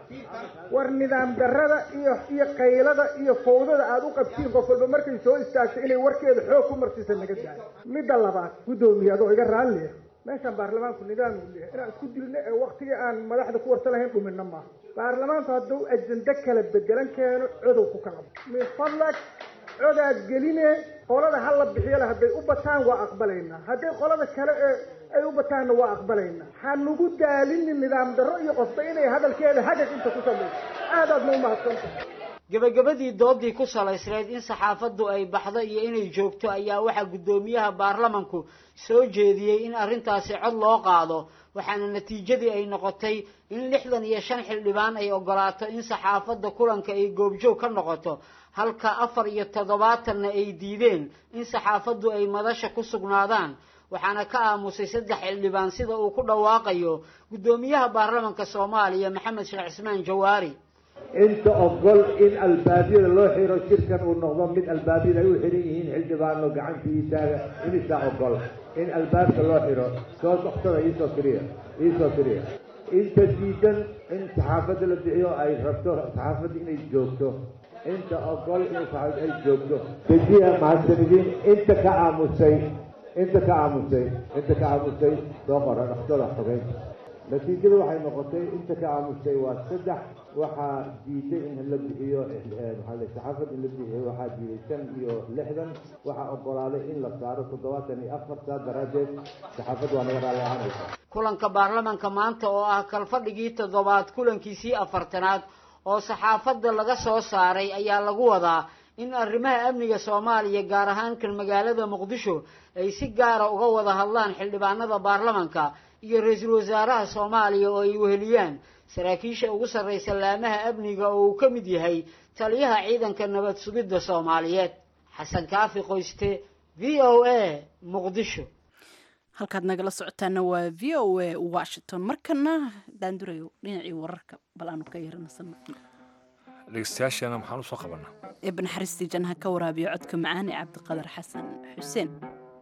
war nidaam darrada iyo iyo qaylada iyo fawdada aada u qabtiin qof walba markay soo istaagto inay warkeeda xoog ku marsiisa naga daayo midda labaad guddoomiye adoo iga raalliya meeshaan baarlamaanku nidaam uu leeyahay inaan isku dilno ee waktigii aan madaxda ku warsan lahayn dhumina maaha baarlamaanku hadduu ajende kala bedelan keeno codow ku kala min fadlag codaad geline qolada ha la bixiyale hadday u bataan waa aqbalaynaa hadday qolada kale ee ay u bataanna waa aqbalaynaa ha nagu daalinin nidaam darro iyo qofba inay hadalkeeda hagag inta ku samayso aadaadna u mahadsantahay gebagabadii doodii ku salaysneed in saxaafaddu ay baxdo iyo inay joogto ayaa waxaa guddoomiyaha baarlamanku soo jeediyey in arrintaasi cod loo qaado waxaana natiijadii ay noqotay in lixdan iyo shan xildhibaan ay ogolaato in saxaafadda kulanka ay goobjoog ka noqoto halka afar iyo toddobaatanna ay diideen in saxaafaddu ay madasha ku sugnaadaan waxaana ka aamusay saddex xildhibaan sida uu ku dhawaaqayo guddoomiyaha baarlamanka soomaaliya maxamed sheekh cismaan jawaari inta ogol in albaabyada loo xiro shirkan uu noqdo mid albaabyada ay u xiran yihiin xildhibaano gacanta ii taaga imisaa ogol in albaabka loo xiro soo doqsada iisoo firiya iisoo firiya inta diidan in saxaafadda la bixiyo ay rabto saxaafadda inay joogto inta ogol in saxaafadda ay joogto dejiya mahadsanidin inta ka aamusay inta ka aamusay inta ka aamusay soo qora dhaqsada xogeyn natiijada waxay noqotay inta ka aamusay waa saddex waxaa diiday in la bixiyo saxaafad in la bixiyo waxaa diiday shan iyo lixdan waxaa ogolaaday in la saaro toddobaatan iyo afar saa daraaddeed saxaafad waa naga raalli ahaanaysa kulanka baarlamanka maanta oo ah kalfadhigii toddobaad kulankiisii afartanaad oo saxaafadda laga soo saaray ayaa lagu wadaa in arrimaha amniga soomaaliya gaar ahaan kan magaalada muqdisho ay si gaara uga wada hadlaan xildhibaanada baarlamanka iyo ra-iisul wasaaraha soomaaliya oo ay weheliyaan saraakiisha ugu sarraysa laamaha amniga oo uu ka mid yahay taliyaha ciidanka nabad sugidda soomaaliyeed xasan kaafi qoyste v o a muqdisho halkaad nagala socotaana waa v o a washington markana daandurayo dhinacii wararka bal aanu ka yaranasano dhegeystayaasheena maxaan usoo qabanaa eebba naxariistii janha ka waraabiyo codka macaane cabdiqadar xasan xuseen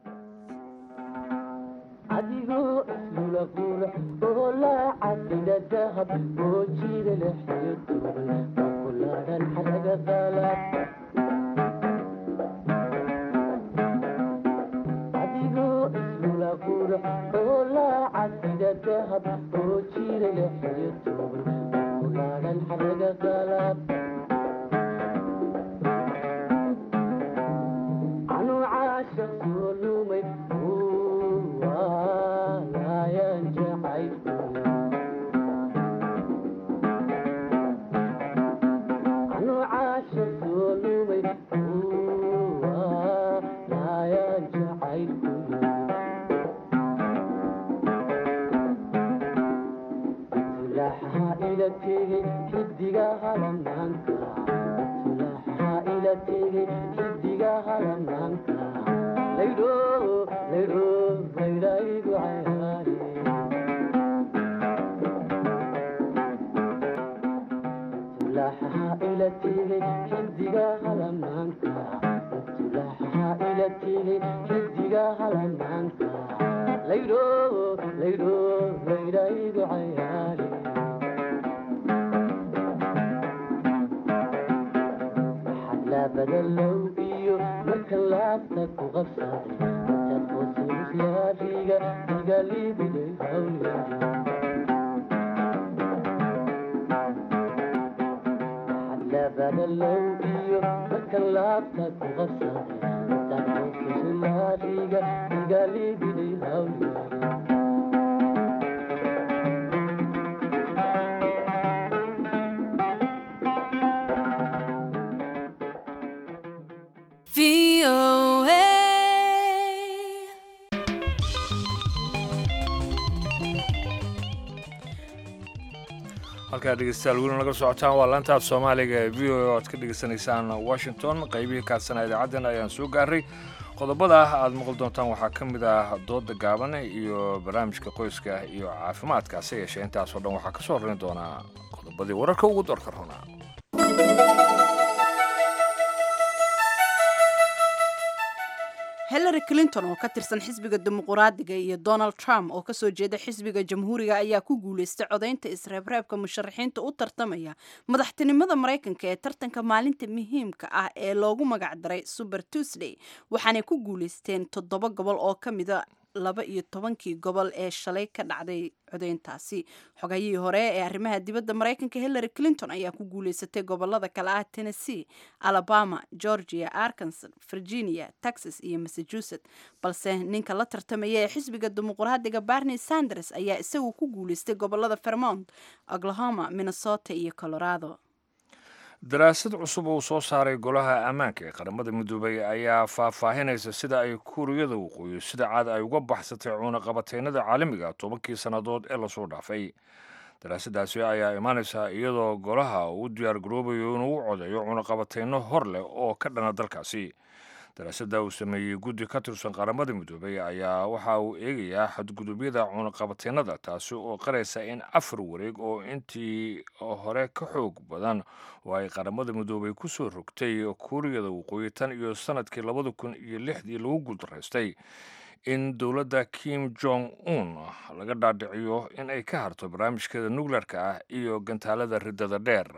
adigoo ismula qurux oo laacadida dahab oo jiida lexiyo duubay makulaadan xaraga qalab adigoo ismula qurux oo laacadida dahab oo jiida lexiyo duubay makulaadan xaraga qalab anu caasha soo lumay halamaanka tulaaxa ila tegay xidiga halamaanka laydho laydho laydhaygu cayaari tulaaxa ila tegay xidiga halamaanka tulaaxa ila tegay xidiga halamaanka laydho laydho laydhaygu cayaari labadalow iyo marka laabta ku qabsaday intaad qoosimusyaariga igalibiday hawlyari labadalow iyo marka laabta ku qabsaday intaad qoosimusyaariga igalibiday hawlyari halkaa dhegeystayaal weli naga socotaan waa laantaaf soomaaliga ee v o a oad ka dhegeysanaysaan washington qaybihii kaadsana idaacaddeen ayaan soo gaaray qodobada aad maqli doontaan waxaa ka mid ah dooda gaaban iyo barnaamijka qoyska iyo caafimaadka hase yeeshee intaasoo dhan waxaa ka soo horrayn doonaa qodobadii wararka ugu doorka runaa hillary clinton oo ka tirsan xisbiga dimuquraadiga iyo donald trump oo kasoo jeeda xisbiga jamhuuriga ayaa ku guuleystay codaynta isreebreebka musharaxiinta u tartamaya madaxtinimada maraykanka ee tartanka maalinta muhiimka ah ee loogu magacdaray super tuesday waxaanay ku guuleysteen toddoba gobol oo ka mida laba iyo tobankii gobol ee shalay ka dhacday codeyntaasi xogayihii hore ee arrimaha dibadda maraykanka hillary clinton ayaa ku guuleysatay gobolada kale ah tennessee alabama georgia arkansas virginia texas iyo massachusetts balse ninka la tartamaya ee xisbiga dimuqraadiga barney sanders ayaa isagu ku guuleystay gobolada vermont oklahoma minnesota iyo colorado daraasad cusub uu soo saaray golaha ammaanka ee qaramada midoobay ayaa faahfaahinaysa sida ay kuuriyada waqooyi sida caad ay uga baxsatay cuunaqabateynada caalamiga tobankii sannadood ee lasoo dhaafay daraasadaasi ayaa imaanaysa iyadoo golaha uu u diyaar garoobayo inuu u codeeyo cuunaqabateyno hor leh oo ka dhana dalkaasi daraasada uu sameeyey guddi ka tirsan qaramada midoobay ayaa waxa uu eegayaa xadgudubyada cuunaqabateynada taasi oo qaraysa in afar wareeg oo intii hore ka xoog badan oo ay qaramada midoobay ku soo rogtay kuuriyada waqooyi tan iyo sanadkii labada kun iyo lixdii lagu guuldaraystay in dowladda kim jong un laga dhaadhiciyo in ay ka harto barnaamijkeeda nukleerka ah iyo gantaalada riddada dheer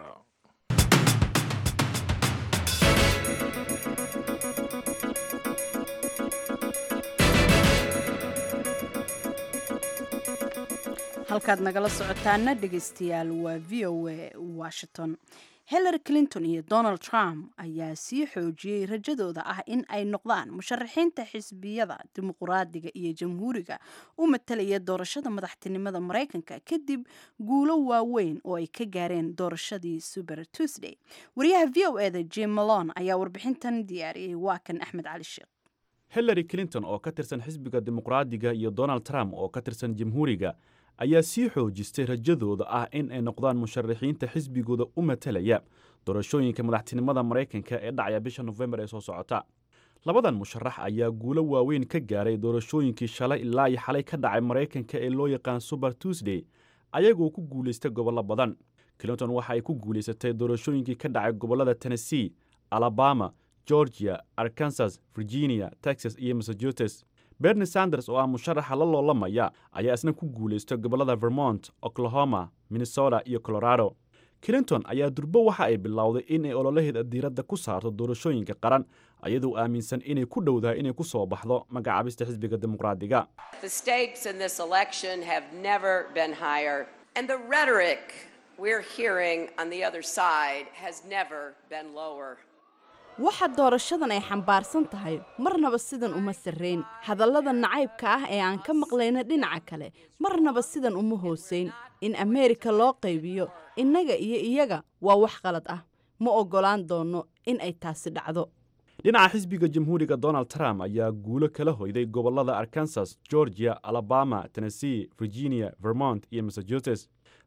halkaad nagala socotaana dhegeystayaal waa v o a washington hillary clinton iyo donald trump ayaa sii xoojiyey rajadooda ah in ay noqdaan musharaxiinta xisbiyada dimuquraadiga iyo jamhuuriga u matalaya doorashada madaxtinimada maraykanka kadib guulo waaweyn oo ay ka gaareen doorashadii super tuesday wariyaha v o eda jim malon ayaa warbixintan diyaariyey waa kan axmed cali sheekh hillary clinton oo ka tirsan xisbiga dimuqraadiga iyo donald trump oo ka tirsan jamhuuriga ayaa sii xoojistay rajadooda ah in ay noqdaan musharaxiinta xisbigooda u matalaya doorashooyinka madaxtinimada maraykanka ee dhacaya bisha nofembar ee soo socota labadan musharax ayaa guulo waaweyn ka gaaray doorashooyinkii shalay ilaa iyo xalay ka dhacay maraykanka ee loo yaqaan super tuesday ayagoo ku guulaystay gobollo badan clinton waxa ay ku guulaysatay doorashooyinkii ka dhacay gobollada tennessee alabama georgia arkansas virginia texas iyo massachusetts berni sanders oo ah musharaxa la loolamaya ayaa isna ku guulaystay gobollada vermont oklahoma minnesota iyo colorado clinton ayaa durbo waxa ay bilowday in ay ololaheeda diiradda ku saarto doorashooyinka qaran ayadoo aaminsan inay ku dhowdahay inay ku soo baxdo magacaabista xisbiga dimuqraadiga The stakes in this election have never been higher, and the rhetoric we're hearing on the other side has never been lower. waxa doorashadan ay xambaarsan tahay marnaba sidan uma sarrayn hadallada nacaybka ah ee aan ka maqlayna dhinaca kale marnaba sidan uma hoosayn in ameerika loo qaybiyo innaga iyo iyaga waa wax qalad ah ma oggolaan doonno in ay taasi dhacdo dhinaca xisbiga jamhuuriga donald trump ayaa guulo kala hoyday gobollada arkansas georgia alabama tennessee virginia vermont iyo massachusetts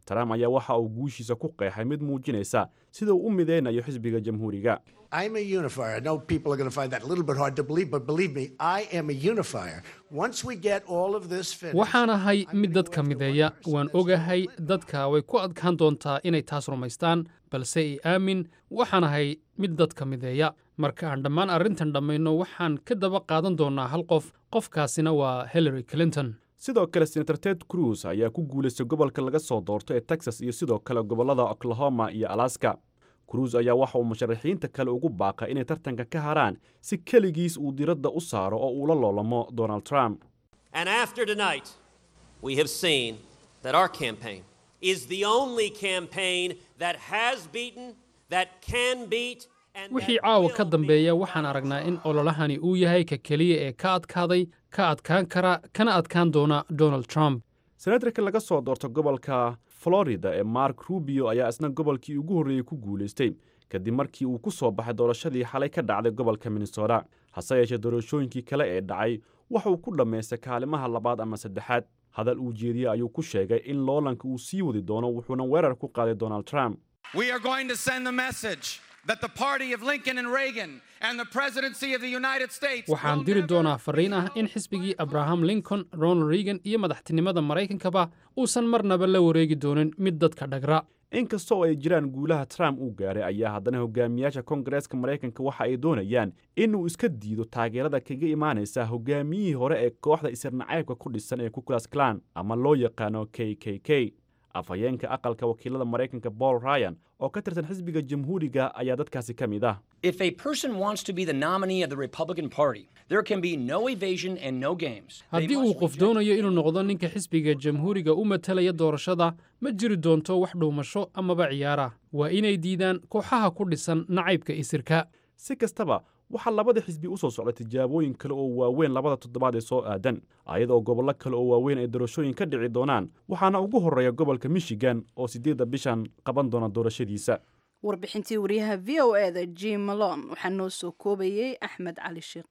trump ayaa waxa uu guushiisa ku qeexay mid muujinaysa sida uu u mideynayo xisbiga jamhuuriga I'm a unifier. I know people are going to find that a little bit hard to believe, but believe me, I am a unifier. Once we get all of this finished, waxaan ahay mid dadka mideeya waan ogahay dadka way ku adkaan doontaa inay taas rumaystaan balse i aamin waxaan ahay mid dadka mideeya marka aan dhammaan arrintan dhammayno waxaan ka daba qaadan doonnaa hal qof qofkaasina waa hillary clinton sidoo kale senator ted cruz ayaa ku guulaystay gobolka laga soo doorto ee texas iyo sidoo kale gobollada oklahoma iyo alaska cruz ayaa waxa uu musharaxiinta kale ugu baaqay inay tartanka ka haraan si keligiis uu diradda u saaro oo uu la loolamo donald trump And after tonight, we have seen that our campaign is the only campaign that has beaten, that can beat, and wixii caawa ka dambeeya waxaan aragnaa in ololahani uu yahay ka keliya ee ka adkaaday ka adkaan kara kana adkaan doona donald trump senatarka laga soo doorto gobolka florida ee mark rubio ayaa isna gobolkii ugu horreeyey ku guulaystay kadib markii uu ku soo baxay doorashadii xalay ka dhacday gobolka minnesota hase yeeshee doorashooyinkii kale ee dhacay waxa uu ku dhammaystay kaalimaha labaad ama saddexaad hadal uu jeediyey ayuu ku sheegay in loolanka uu sii wadi doono wuxuuna weerar ku qaaday donald trump We are going to send the message that the party of Lincoln and Reagan and the presidency of the United States waxaan diri doonaa farriin ah in xisbigii abraham lincoln ronald reagan iyo madaxtinimada maraykankaba uusan marnaba la wareegi doonin mid dadka dhagra inkasta oo ay jiraan guulaha trump uu gaaray ayaa haddana hogaamiyaasha kongareeska maraykanka waxa ay doonayaan inuu iska diido taageerada kaga imaanaysa hogaamiyihii hore ee kooxda isirnacaybka ku dhisan ee kuclas klan ama loo yaqaano k k k afhayeenka aqalka wakiilada maraykanka paul ryan oo ka tirsan xisbiga jamhuuriga ayaa dadkaasi ka mid ah If a person wants to be the nominee of the Republican Party, there can be no evasion and no games. They haddii uu qof doonayo inuu noqdo ninka xisbiga jamhuuriga u matalaya doorashada ma jiri doonto wax dhuumasho amaba ciyaara waa inay diidaan kooxaha ku dhisan nacaybka isirka si kastaba waxaa labada xisbi u soo socda tijaabooyin kale oo waaweyn labada toddobaad ee soo aadan ayadoo gobollo kale oo waaweyn ay doorashooyin ka dhici doonaan waxaana ugu horreeya gobolka michigan oo siddeedda bishan qaban doona doorashadiisa warbixintii wariyaha v o e da jim malon waxaa noo soo koobayey axmed cali sheekh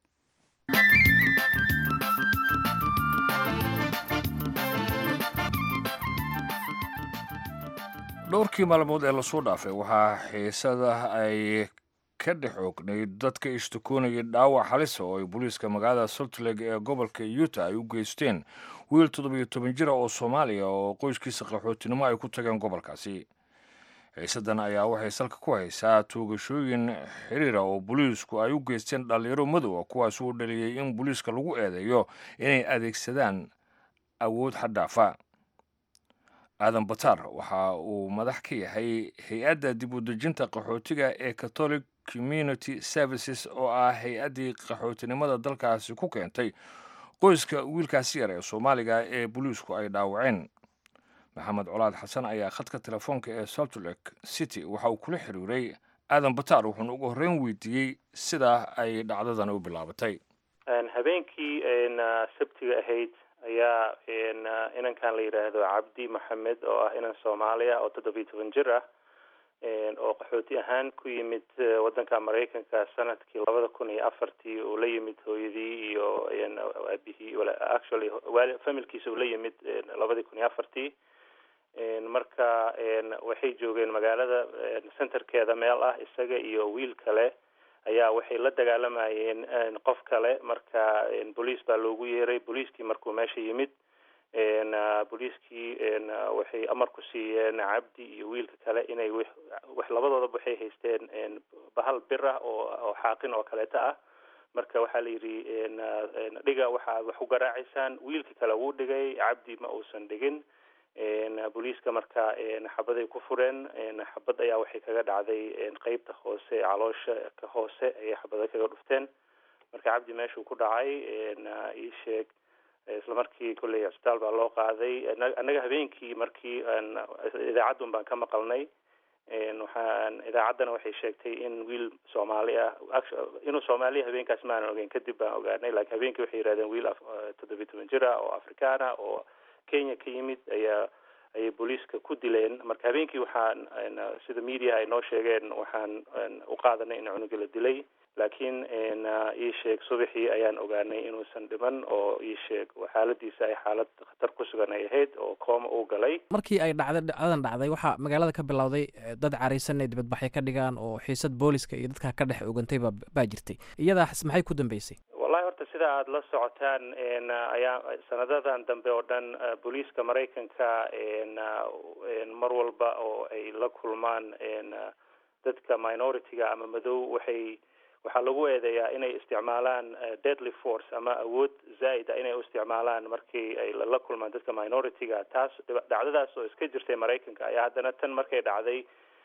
dhowrkii maalmood ee lasoo dhaafay waxaa xiisada ay ka dhex oognayd dadka ishtakoonayay dhaawac halisa oo ay booliiska magaalada salt lake ee gobolka utah ay u geysteen wiil toddobiyo toban jira oo soomaaliya oo qoyskiisa qaxootinimo ay ku tageen gobolkaasi xiisadan ayaa waxay salka ku haysaa toogashooyin xiriira oo booliisku ay u geysteen dhallinyaro madowa kuwaas uu dhaliyey in booliiska lagu eedeeyo inay adeegsadaan awood xaddhaafa aadan batar waxa uu madax ka yahay hay-adda dib u dejinta qaxootiga ee catholic community services oo ah hay-addii qaxootinimada dalkaasi ku keentay qoyska wiilkaasi yar ee soomaaliga ee booliisku ay dhaawaceen maxamed colaad xasan ayaa khadka telefoonka ee saltlek city waxa uu kula xiriiray aadan batar wuxuuna ugu horreyn weydiiyey sida ay dhacdadan u bilaabatay habeenkii sabtiga ahayd ayaa inankan la yidhaahdo cabdi maxamed oo ah inan soomaaliya oo toddobiyo toban jir ah oo qaxooti ahaan ku yimid waddanka maraykanka sanadkii labada kun iyo afartii uu la yimid hooyadii iyo aabihii actually familkiisa uu la yimid labadii kun iyo afartii marka waxay joogeen magaalada centerkeeda meel ah isaga iyo wiil kale ayaa waxay la dagaalamayeen qof kale marka booliis baa loogu yeeray booliiskii markuu meesha yimid booliiskii waxay amar ku siiyeen cabdi iyo wiilka kale inay wax labadoodaba waxay haysteen bahal bir ah oo oo xaaqin oo kaleeto ah marka waxaa la yidhi dhiga waxaad wax u garaacaysaan wiilka kale wuu dhigay cabdi ma uusan dhigin booliiska marka xabaday ku fureen xabad ayaa waxay kaga dhacday qeybta hoose caloosha ka hoose ayay xabada kaga dhufteen marka cabdi meeshuu ku dhacay ii sheeg isla markii kolley cisbitaal baa loo qaaday annaga habeenkii markii idaacadun baan ka maqalnay waxaan idaacaddana waxay sheegtay in wiil soomaali ah inuu soomaaliya habeenkaas maanan ogeyn kadib baan ogaanay laakiin habeenkii waxay yidhahdeen wiil toddobiyi toban jir ah oo afrikaan ah oo kenya ka yimid ayaa ayay booliiska ku dileen marka habeenkii waxaan sida media ay noo sheegeen waxaan u qaadanay in cunuga la dilay laakiin ii sheeg subaxii ayaan ogaanay inuusan dhiman oo ii sheeg xaaladiisa ay xaalad khatar ku sugan ay ahayd oo kooma uu galay markii ay dhacday dhacdadan dhacday waxaa magaalada ka bilowday dad caraysan inay dibadbaxyo ka dhigaan oo xiisad booliska iyo dadka ka dhex ogantay baa baa jirtay iyadaas maxay ku dambeysay wallahi horta sida aada la socotaan ayaa sanadadan dambe oo dhan booliiska maraykanka mar walba oo ay la kulmaan dadka minority-ga ama madow waxay waxaa lagu eedeeyaa inay isticmaalaan deadly force ama awood zaa'id a inay u isticmaalaan markii ay la kulmaan dadka minority-ga taas dhacdadaas oo iska jirtay maraykanka ayaa haddana tan markay dhacday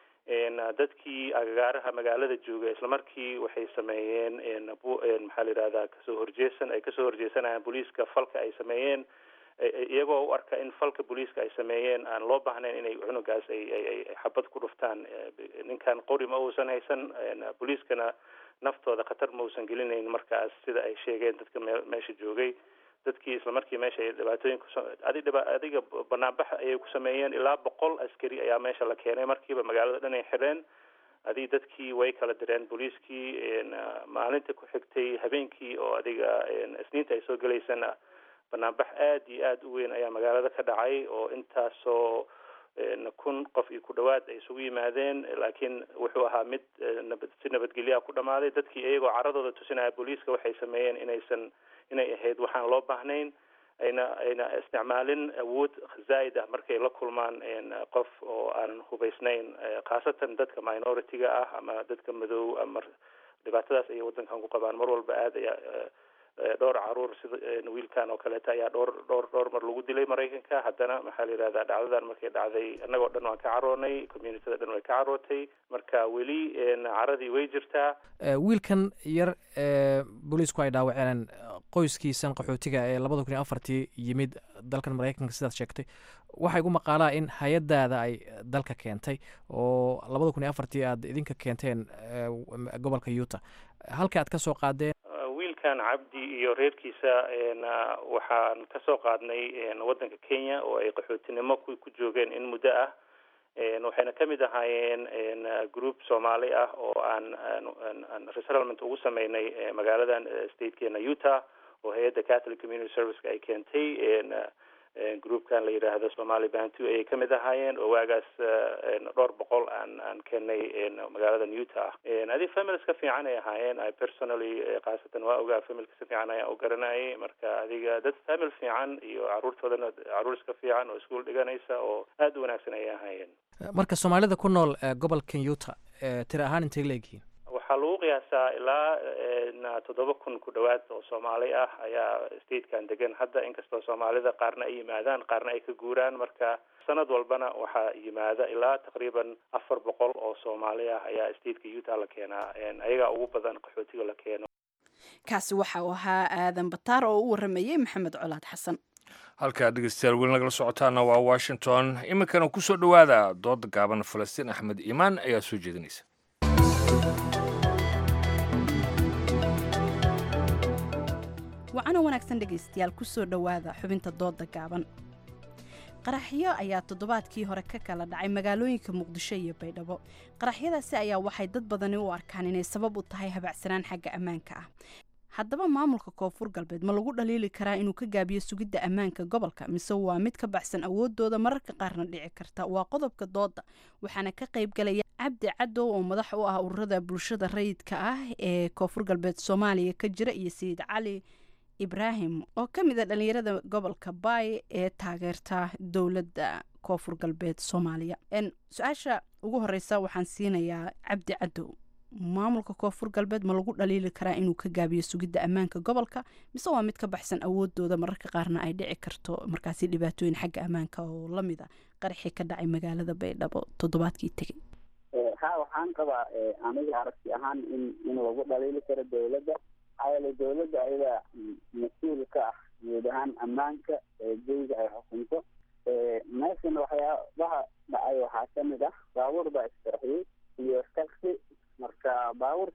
dadkii agagaaraha magaalada jooga isla markii waxay sameeyeen maxaa la yidhahdaa kasoo horjeesan ay kasoo horjeesanayaan booliiska falka ay sameeyeen iyagoo u arka in falka booliiska ay sameeyeen aan loo baahnayn inay cunugaas ay ay xabad ku dhuftaan ninkan qori ma uusan haysan booliiskana naftooda khatar ma uusan gelinayn markaas sida ay sheegeen dadka me meesha joogay dadkii isla markii meesha ay dhibaatooyin kus adi dhiba adiga banaanbax ayay ku sameeyeen ilaa boqol askari ayaa meesha la keenay markiiba magaalada dhan ay xidheen adi dadkii way kala direen booliiskii maalinta ku xigtay habeenkii oo adiga isniinta ay soo gelaysana banaanbax aada iyo aada u weyn ayaa magaalada ka dhacay oo intaasoo kun qof iyo ku dhawaad ay isugu yimaadeen laakiin wuxuu ahaa mid nabad si nabadgelyaa ku dhamaaday dadkii iyagoo caradooda tusinaya booliiska waxay sameeyeen inaysan inay ahayd waxaan loo baahnayn ayna ayna isticmaalin awood zaa'id ah markay la kulmaan qof oo aan hubaysnayn khaasatan dadka minority-ga ah ama dadka madow ama dhibaatadaas ayay waddankan ku qabaan mar walba aada ayaa dhowr caruur sida wiilkan oo kaleeta ayaa dhowr dhowr dhowr mar lagu dilay maraykanka haddana maxaa la yidhahdaa dhacdadan markay dhacday annagoo dhan waan ka caroonay communityada dhan way ka carootay marka weli caradii way jirtaa wiilkan yar ee booliisku ay dhaawaceen qoyskiisan qaxootiga ee labada kun iyo afartii yimid dalkan maraykanka sidaad sheegtay waxay gu maqaalaa in hay-adaada ay dalka keentay oo labada kun iyo afartii aad idinka keenteen gobolka yuta halka aad ka soo qaadeen wiilkan cabdi iyo reerkiisa waxaan kasoo qaadnay waddanka kenya oo ay qaxootinimo ku ku joogeen in muddo ah waxayna kamid ahaayeen group soomaali ah oo aan aan resettlement ugu sameynay magaaladan statekeena utah oo hay-adda catholic community serviceka ay keentay groupkan la yidhaahdo somali bantu ayay kamid ahaayeen oo waagaas dhowr boqol aan aan keenay magaaladan utah adi families ka fiican ay ahaayeen i personally khaasatan waa ogaa familka si fiican ayaan u garanayay marka adiga dad famil fiican iyo caruurtoodana caruur iska fiican oo iskuol dhiganaysa oo aada u wanaagsan ayay ahaayeen marka soomaalida ku nool gobolkan utah tiri ahaan intay leegyihiin waxaa lagu qiyaasaa ilaa toddoba kun ku dhawaad oo soomaali ah ayaa statekan degan hadda inkastoo soomaalida qaarna ay yimaadaan qaarna ay ka guuraan marka sanad walbana waxaa yimaada ilaa taqriiban afar boqol oo soomaali ah ayaa stateka utah la keenaa ayagaa ugu badan qaxootiga la keeno kaasi waxa uu ahaa aadan bataar oo u waramayey maxamed colaad xasan halkaa dhegeystayaal weli nagala socotaana waa washington iminkana kusoo dhowaada dooda gaaban falastiin axmed iimaan ayaa soo jeedinaysa wacana wanaagsan dhegaystayaal kusoo dhowaada xubinta dooda gaaban qaraxyo ayaa toddobaadkii hore ka kala dhacay magaalooyinka muqdisho iyo baydhabo qaraxyadaasi ayaa waxay dad badani u arkaan inay sabab u tahay habacsanaan xagga ammaanka ah haddaba maamulka koonfur galbeed ma lagu dhaliili karaa inuu ka gaabiyo sugidda ammaanka gobolka mise waa mid ka baxsan awoodooda mararka qaarna dhici karta waa qodobka dooda waxaana ka qaybgalaya cabdi cadow oo madax u ah ururada bulshada rayidka ah ee koonfur galbeed soomaaliya ka jira iyo sayid cali ibraahim oo ka mid a dhalinyarada gobolka baay ee taageerta dowladda koonfur galbeed soomaaliya su-aasha ugu horeysa waxaan siinayaa cabdi cadow maamulka koonfur galbeed ma lagu dhaliili karaa inuu ka gaabiyo sugidda ammaanka gobolka mise waa mid ka baxsan awoodooda mararka qaarna ay dhici karto markaasi dhibaatooyin xagga ammaanka oo lamid a qaraxii ka dhacay magaalada baydhabo toddobaadkii tegey ha waxaan qabaa aniga aragti ahaan in in lagu dhaliili karo dowladda maxaa yeele dowladda ayada mas-uul ka ah guud ahaan ammaanka jeyga ay xukunto meeshan waxyaabaha dhacay waxaa kamid ah baabuur baa isqarxiyey iyo taxi marka baabuurkaas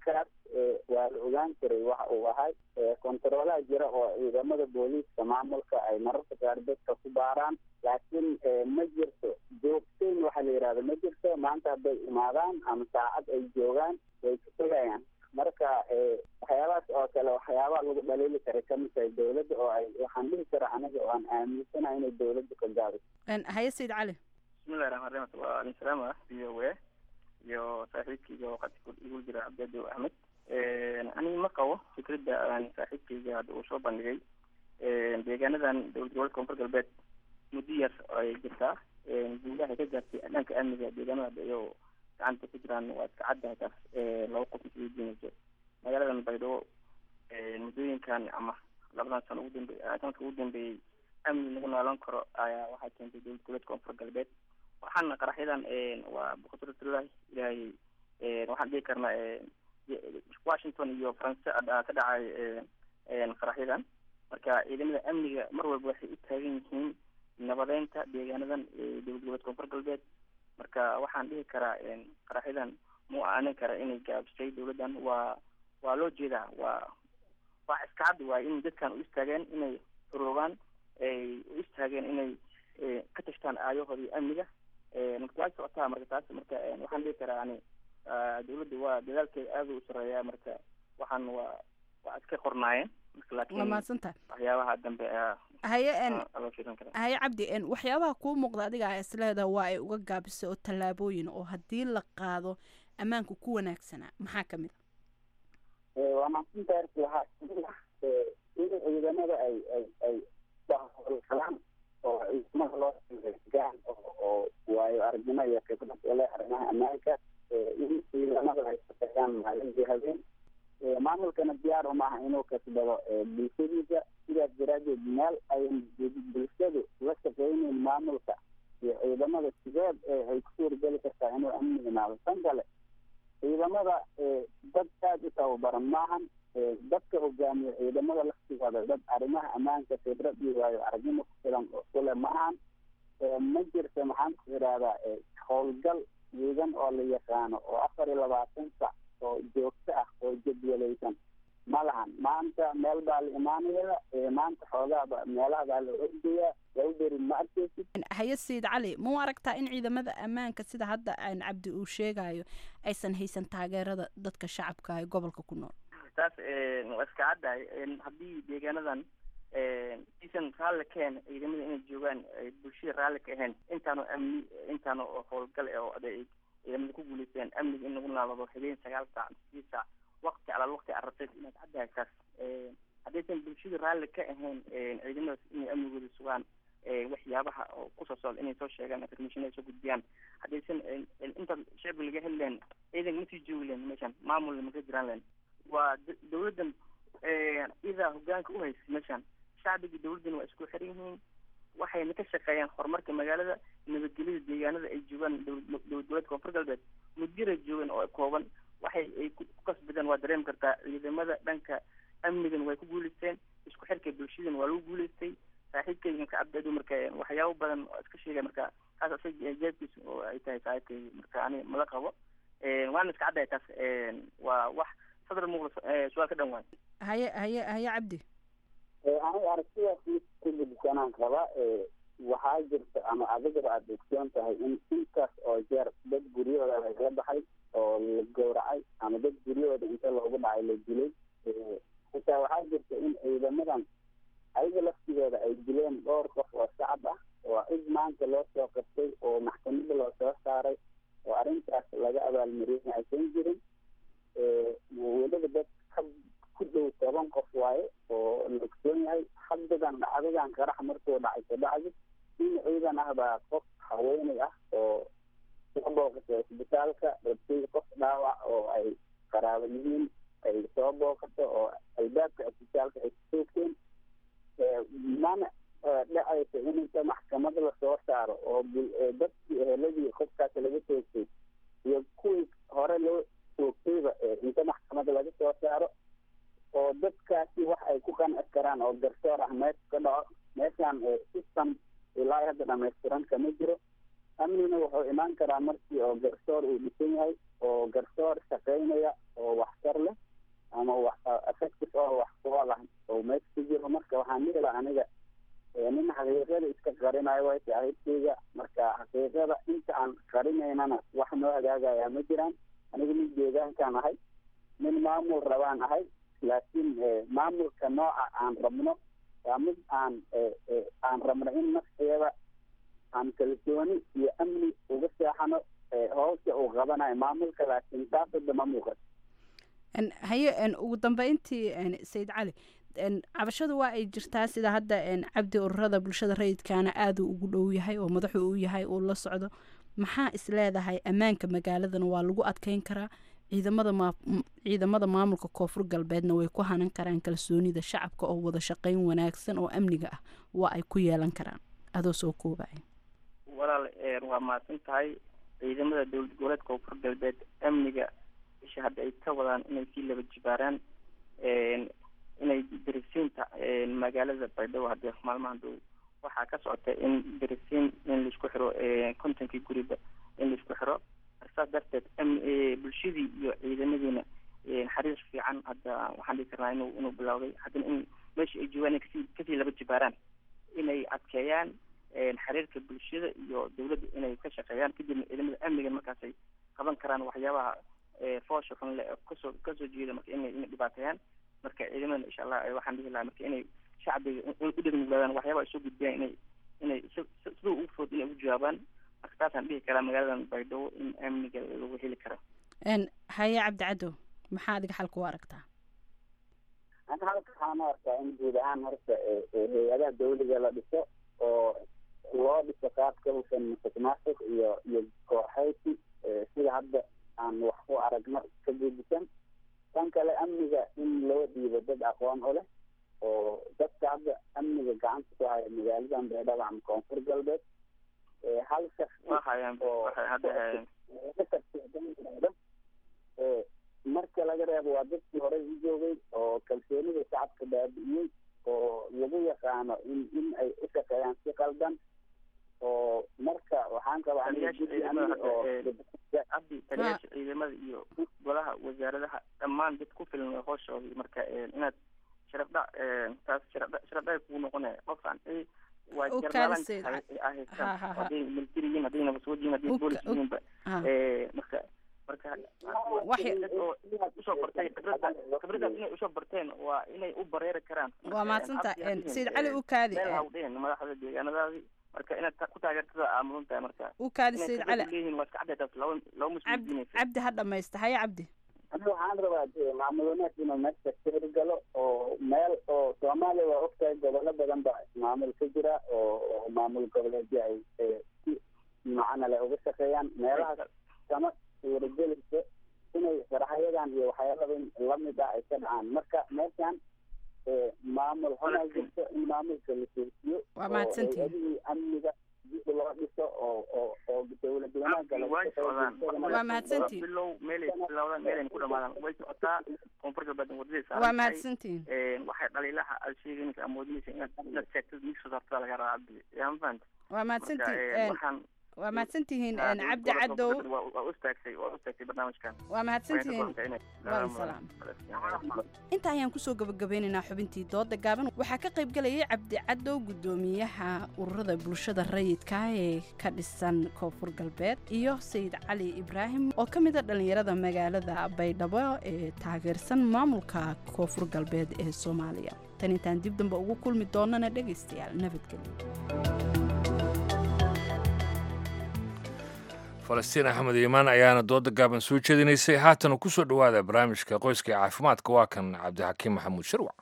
waa la ogaan karay waxa uu ahay kontaroolaha jira oo ciidamada booliiska maamulka ay mararka qaar dadka ku baaraan laakiin ma jirto joogteyn waxa la yidhahda ma jirto maanta hadday imaadaan ama saacad ay joogaan way ka tegayaan marka waxyaabahaas oo kale waxyaabaa lagu dhaliili karay kamid tahay dawladda oo ay waxaan dhihi kara aniga oo aan aaminsanahay inay dawladda ka gaabiso haye sayid cali bismillahi raxmaan raxiim waa alin salaam ah v o a iyo saaxiibkayga oo qadka igu jira cabdiadow axmed aniga ma qabo fikradda aan saaxiibkayga hadda uu soo bandhigay deegaanadan dowlad gobolka koonfur galbeed muddo yar ay jirtaa guulaha ka gaartay dhanka amniga deegaanada hadda iyo gacanta ku jiraan waa iska caddahay taas laba qof isugu diinayso magaaladan baydhabo muddooyinkan ama labadan sano ugu dambe sanadka ugu dambeeyey amni lagu noolan karo ayaa waxaa keentay dowlad goboleedka koonfur galbeed waxaana qaraxyadan waa boqortooyada ilaahay waxaan dhihi karnaa washington iyo faranse ka dhacay qaraxyadan marka ciidamada amniga mar walba waxay u taagan yihiin nabadeynta deegaanadan dowlad goboleedka koonfur galbeed marka waxaan dhihi karaa qaraxyadan mu aanin kara inay gaabisay dowladdan waa waa loo jeedaa waa waa iska cad waay in dadkan u istaageen inay xoroogaan ay u istaageen inay ka tashtaan aayahoodii amniga marka waa socotaa marka taas marka waxaan dhihi karaa ani dowladda waa dadaalkeeda aada u sareeyaa marka waxaan waa waa iska qornaayeen marka laakiin waa mahadsantahay waxyaabaha dambe haye loo fiirin karaa haye cabdi waxyaabaha kuu muuqda adiga a isleeda waa ay uga gaabisay oo tallaabooyin oo haddii la qaado ammaanku ku wanaagsanaa maxaa kamid a waa mahadsantahay arki waxaa kamid ah in ciidamada ay ay ay howlgalaan oo ciidamada loo gaan oo waayo aragnimo iyo khibrad ule arrimaha ammaanka in ciidamada ay shaqeeyaan maalintii habeen maamulkana diyaar umaaha inuu kasbado bulshadiisa sidaas daraadeed meel ay bulshadu la shaqeyneyn maamulka iyo ciidamada sideed ay ku suurgeli kartaa inuu amni imaado tan kale ciidamada dad aada u tababaran maahan dadka hogaamiya ciidamada laftigooda dad arrimaha ammaanka khibrad iyo waayo aragnimo ku filan oo kule maahan ma jirto maxaan ku idhahdaa howlgal ciidan oo la yaqaano oo afar iyo labaatan sac oo joogto ah oo jadwalaysan ma lahan maanta meel baa la imaanaya maanta xoogaaba meelaha baa la ordayaa lagu beri ma arkeysid haye sayid cali mau aragtaa in ciidamada ammaanka sida hadda aan cabdi uu sheegayo aysan haysan taageerada dadka shacabka ee gobolka ku nool taas waa iska caddahay haddii deegaanadan isan raalli ka ahayn ciidamada inay joogaan bulshada raalli ka ahayn intaanu amni intaanu howlgal oo ay ciidamada ku guuleysteen amniga in lagu naalado habeen sagaal saac sidii saac waqti alaal waqti arabteed inaad caddahay taas haddaysan bulshada raalli ka ahayn ciidamadaas inay amnigooda sugaan waxyaabaha oo kusoo socda inay soo sheegaan information ay soo gudbiyaan haddaysan inta shacbiga laga heli lahayn ciidanka ma sii joogi lahayn meeshan maamulna maka jiraan lahayn waa dawladdan idaa hogaanka u haysa meeshan shacbiga dawladdan waa isku xiran yihiin waxayna ka shaqeeyaan horumarka magaalada nabadgelyada deegaanada ay joogaan dowlad goboleedka koonfur galbeed muddira joogan oo kooban waxay ay ku kasbadeen waa dareemi kartaa ciidamada dhanka amnigan way ku guuleysteen isku xirka bulshadan waa lagu guuleystay saaxiibkayga marka cabdiado marka waxyaabo badan oo iska sheegay marka kaas isaga jeebkiisa oo ay tahay saaxiibkayga marka ani mala qabo waana iska caddahay taas waa wax sadar muuqda su-aal ka dhan waay haye haye haye cabdi aniga aragtidaas mid ku gudsanaan raba waxaa jirta ama adigaba aada ogsoon tahay in intaas oo jeer dad guryahooda lagala baxay oo la gowracay ama dad guryahooda inta loogu dhacay la dilay xitaa waxaa jirta in ciidamadan ayaga laftigooda ay dileen dhowr qof oo shacab ah oo cid maanta loo soo qabtay oo maxkamada loo soo saaray oo arrintaas laga abaalmariyay aysan jirin weliba dad ka ku dhow toban qof waaye oo la ogsoon yahay haddadan dhacdadan qarax markuu dhacay kabacdi in ciidan ah baa qof haweeney ah oo soo booqatay isbitaalka rabtay qof dhaawac oo ay qaraabo yihiin ay soo booqato oo albaabka isbitaalka ay kusoogteen mana dhacaysa in inta maxkamad lasoo saaro oo dadkii eheladii qofkaas laga toogtay iyo kuwii hore loo toogtayba inta maxkamada laga soo saaro oo dadkaasi wax ay ku qanci karaan oo garsoor ah meesha ka dhaco meeshaan system ilaa hadda dhamaystiran kama jiro amnina wuxuu imaan karaa markii oo garsoor uu dhisan yahay oo garsoor shaqeynaya oo waxtar leh waxay waay saaxiibkeyga marka xaqiiqada inta aan qarinaynana wax noo hagaagaya ma jiraan aniga nin deegaankaan ahay nin maamul rabaan ahay laakiin maamulka nooca aan rabno waa mid aan aan rabno in nafteeda aan kalsooni iyo amni uga seexano howsha uu qabanayo maamulka laakiin taasada ma muuqato haye ugu dambeyntii sayid cali cabashadu waa ay jirtaa sida hadda cabdi ururada bulshada rayidkaana aaduu ugu dhow yahay oo madaxu u yahay uu la socdo maxaa is leedahay ammaanka magaaladana waa lagu adkeyn karaa ciidamada maa ciidamada maamulka koonfur galbeedna way ku hanan karaan kalsoonida shacabka oo wada shaqeyn wanaagsan oo amniga ah waa ay ku yeelan karaan adoo soo koobaya walaal waa mahadsan tahay ciidamada dowlad goboleedka koonfur galbeed amniga isha hadda ay ka wadaan inay sii laba jibaaraan inay dirisiinta magaalada baydhabo hadee maalmahan dhow waxaa ka socota in dirisiin in laisku xiro kontonkii guriba in laisku xiro saas darteed bulshadii iyo ciidamadiina xariir fiican hadda waxaan dhihi karnaa inuu inuu bilowday haddana in meesha ay joogaan inay kasii kasii laba jibaaraan inay adkeeyaan xiriirka bulshada iyo dawladda inay ka shaqeeyaan kadibna ciidamada amniga markaasay qaban karaan waxyaabaha foosha xun le kasoo kasoo jeeda marka inay inay dhibaateeyaan marka ciidamada insha allah waxaan dhihi lahaa marka inay shacbiga u dhegmuglaadaan waxyaabaha ay soo gudbiyaan inay inay siduu ugu food inay ugu jawaabaan marka taasaan dhihi karaa magaaladan baydhabo in amniga lagu heli karo haye cabdi cadow maxaa adiga xalka u aragtaa anta halka waxaan u arkaa in guud ahaan horta hay-adaha dawliga la dhiso oo loo dhiso qaabka hufan musuqmaasuq iyo iyo kooxaysi sida hadda aan wax ku aragno ka gedisan tan kale amniga in loo dhiibo dad aqoon u leh oo dadka hadda amniga gacanta ku haya magaaladan baydhabo ama koonfur galbeed hal shaksi marka laga reebo waa dadkii horey u joogay oo kalsoonida shacabka baabi'iyey oo lagu yaqaano in in ay u shaqeeyaan si qaldan oo marka waxaan qabaa abdi taliyaasha ciidamada iyo golaha wasaaradaha dhammaan dad ku filan way hooshooda marka inaad sharafdha taas sharafdha sharafdha kugu noqonaya qofkan waa jarnaalan haystaan hadday military yihiin hadday nabadsuud yihiin hadday boolis yihiinba marka marka oo usoo bartay khibrada khibradaas inay usoo barteen waa inay u bareeri karaan waa mahadsanta sayid cali u kaadi hawdheen madaxda deegaanadaadii marka inaad ku taageertada aa mudan tahay marka u kaadi sayid cali leeyihiin waa iska caddeetaas laba laba mas-uuliyiinaysa cabdi ha dhamaysta haye cabdi aniga waxaan rabaa maamul wanaag inuu meesha sir galo oo meel oo soomaaliya waa ogtahay gobollo badan ba maamul ka jira oo maamul goboleedyo ay si macana le uga shaqeeyaan meelahaas kama suuragelaysa inay faraxyadan iyo waxyaalaba lamid ah ay ka dhacaan marka meeshan maamul xunaa jirto in maamulka la toosiyo waa mahadsantihin hay-adihii amniga dib loo dhiso oo oo oo dawlad wanaagga waa mahadsantihin bilow meelay bilowdaan meelayna ku dhamaadaan way socotaa koonfur galbeed wadadii waa mahadsantihin waxay dhaliilaha aad sheeganaysa ama wadinaysa inaad inaad sheegtad mid soo saartada laga rabaa cabdi yaa ma fahanta waa mahadsantihin waxaan waa mahadsantihiin cabdi cadow waa u istaagtay waa u istaagtay barnaamijkan waa mahadsantihiin waalsalaam inta ayaan kusoo gabagabeynaynaa xubintii dooda gaaban waxaa ka qayb galayay cabdi cadow guddoomiyaha ururada bulshada rayidka ee ka dhisan koonfur galbeed iyo sayid cali ibraahim oo ka mida dhallinyarada magaalada baydhabo ee taageersan maamulka koonfur galbeed ee soomaaliya tan intaan dib dambe ugu kulmi doonana dhegaystayaal nabadgelyo falastiin axmed iimaan ayaana dooda gaaban soo jeedinaysay haatana ku soo dhowaada barnaamijka qoyska ee caafimaadka waa kan cabdixakiim maxamuud shirwac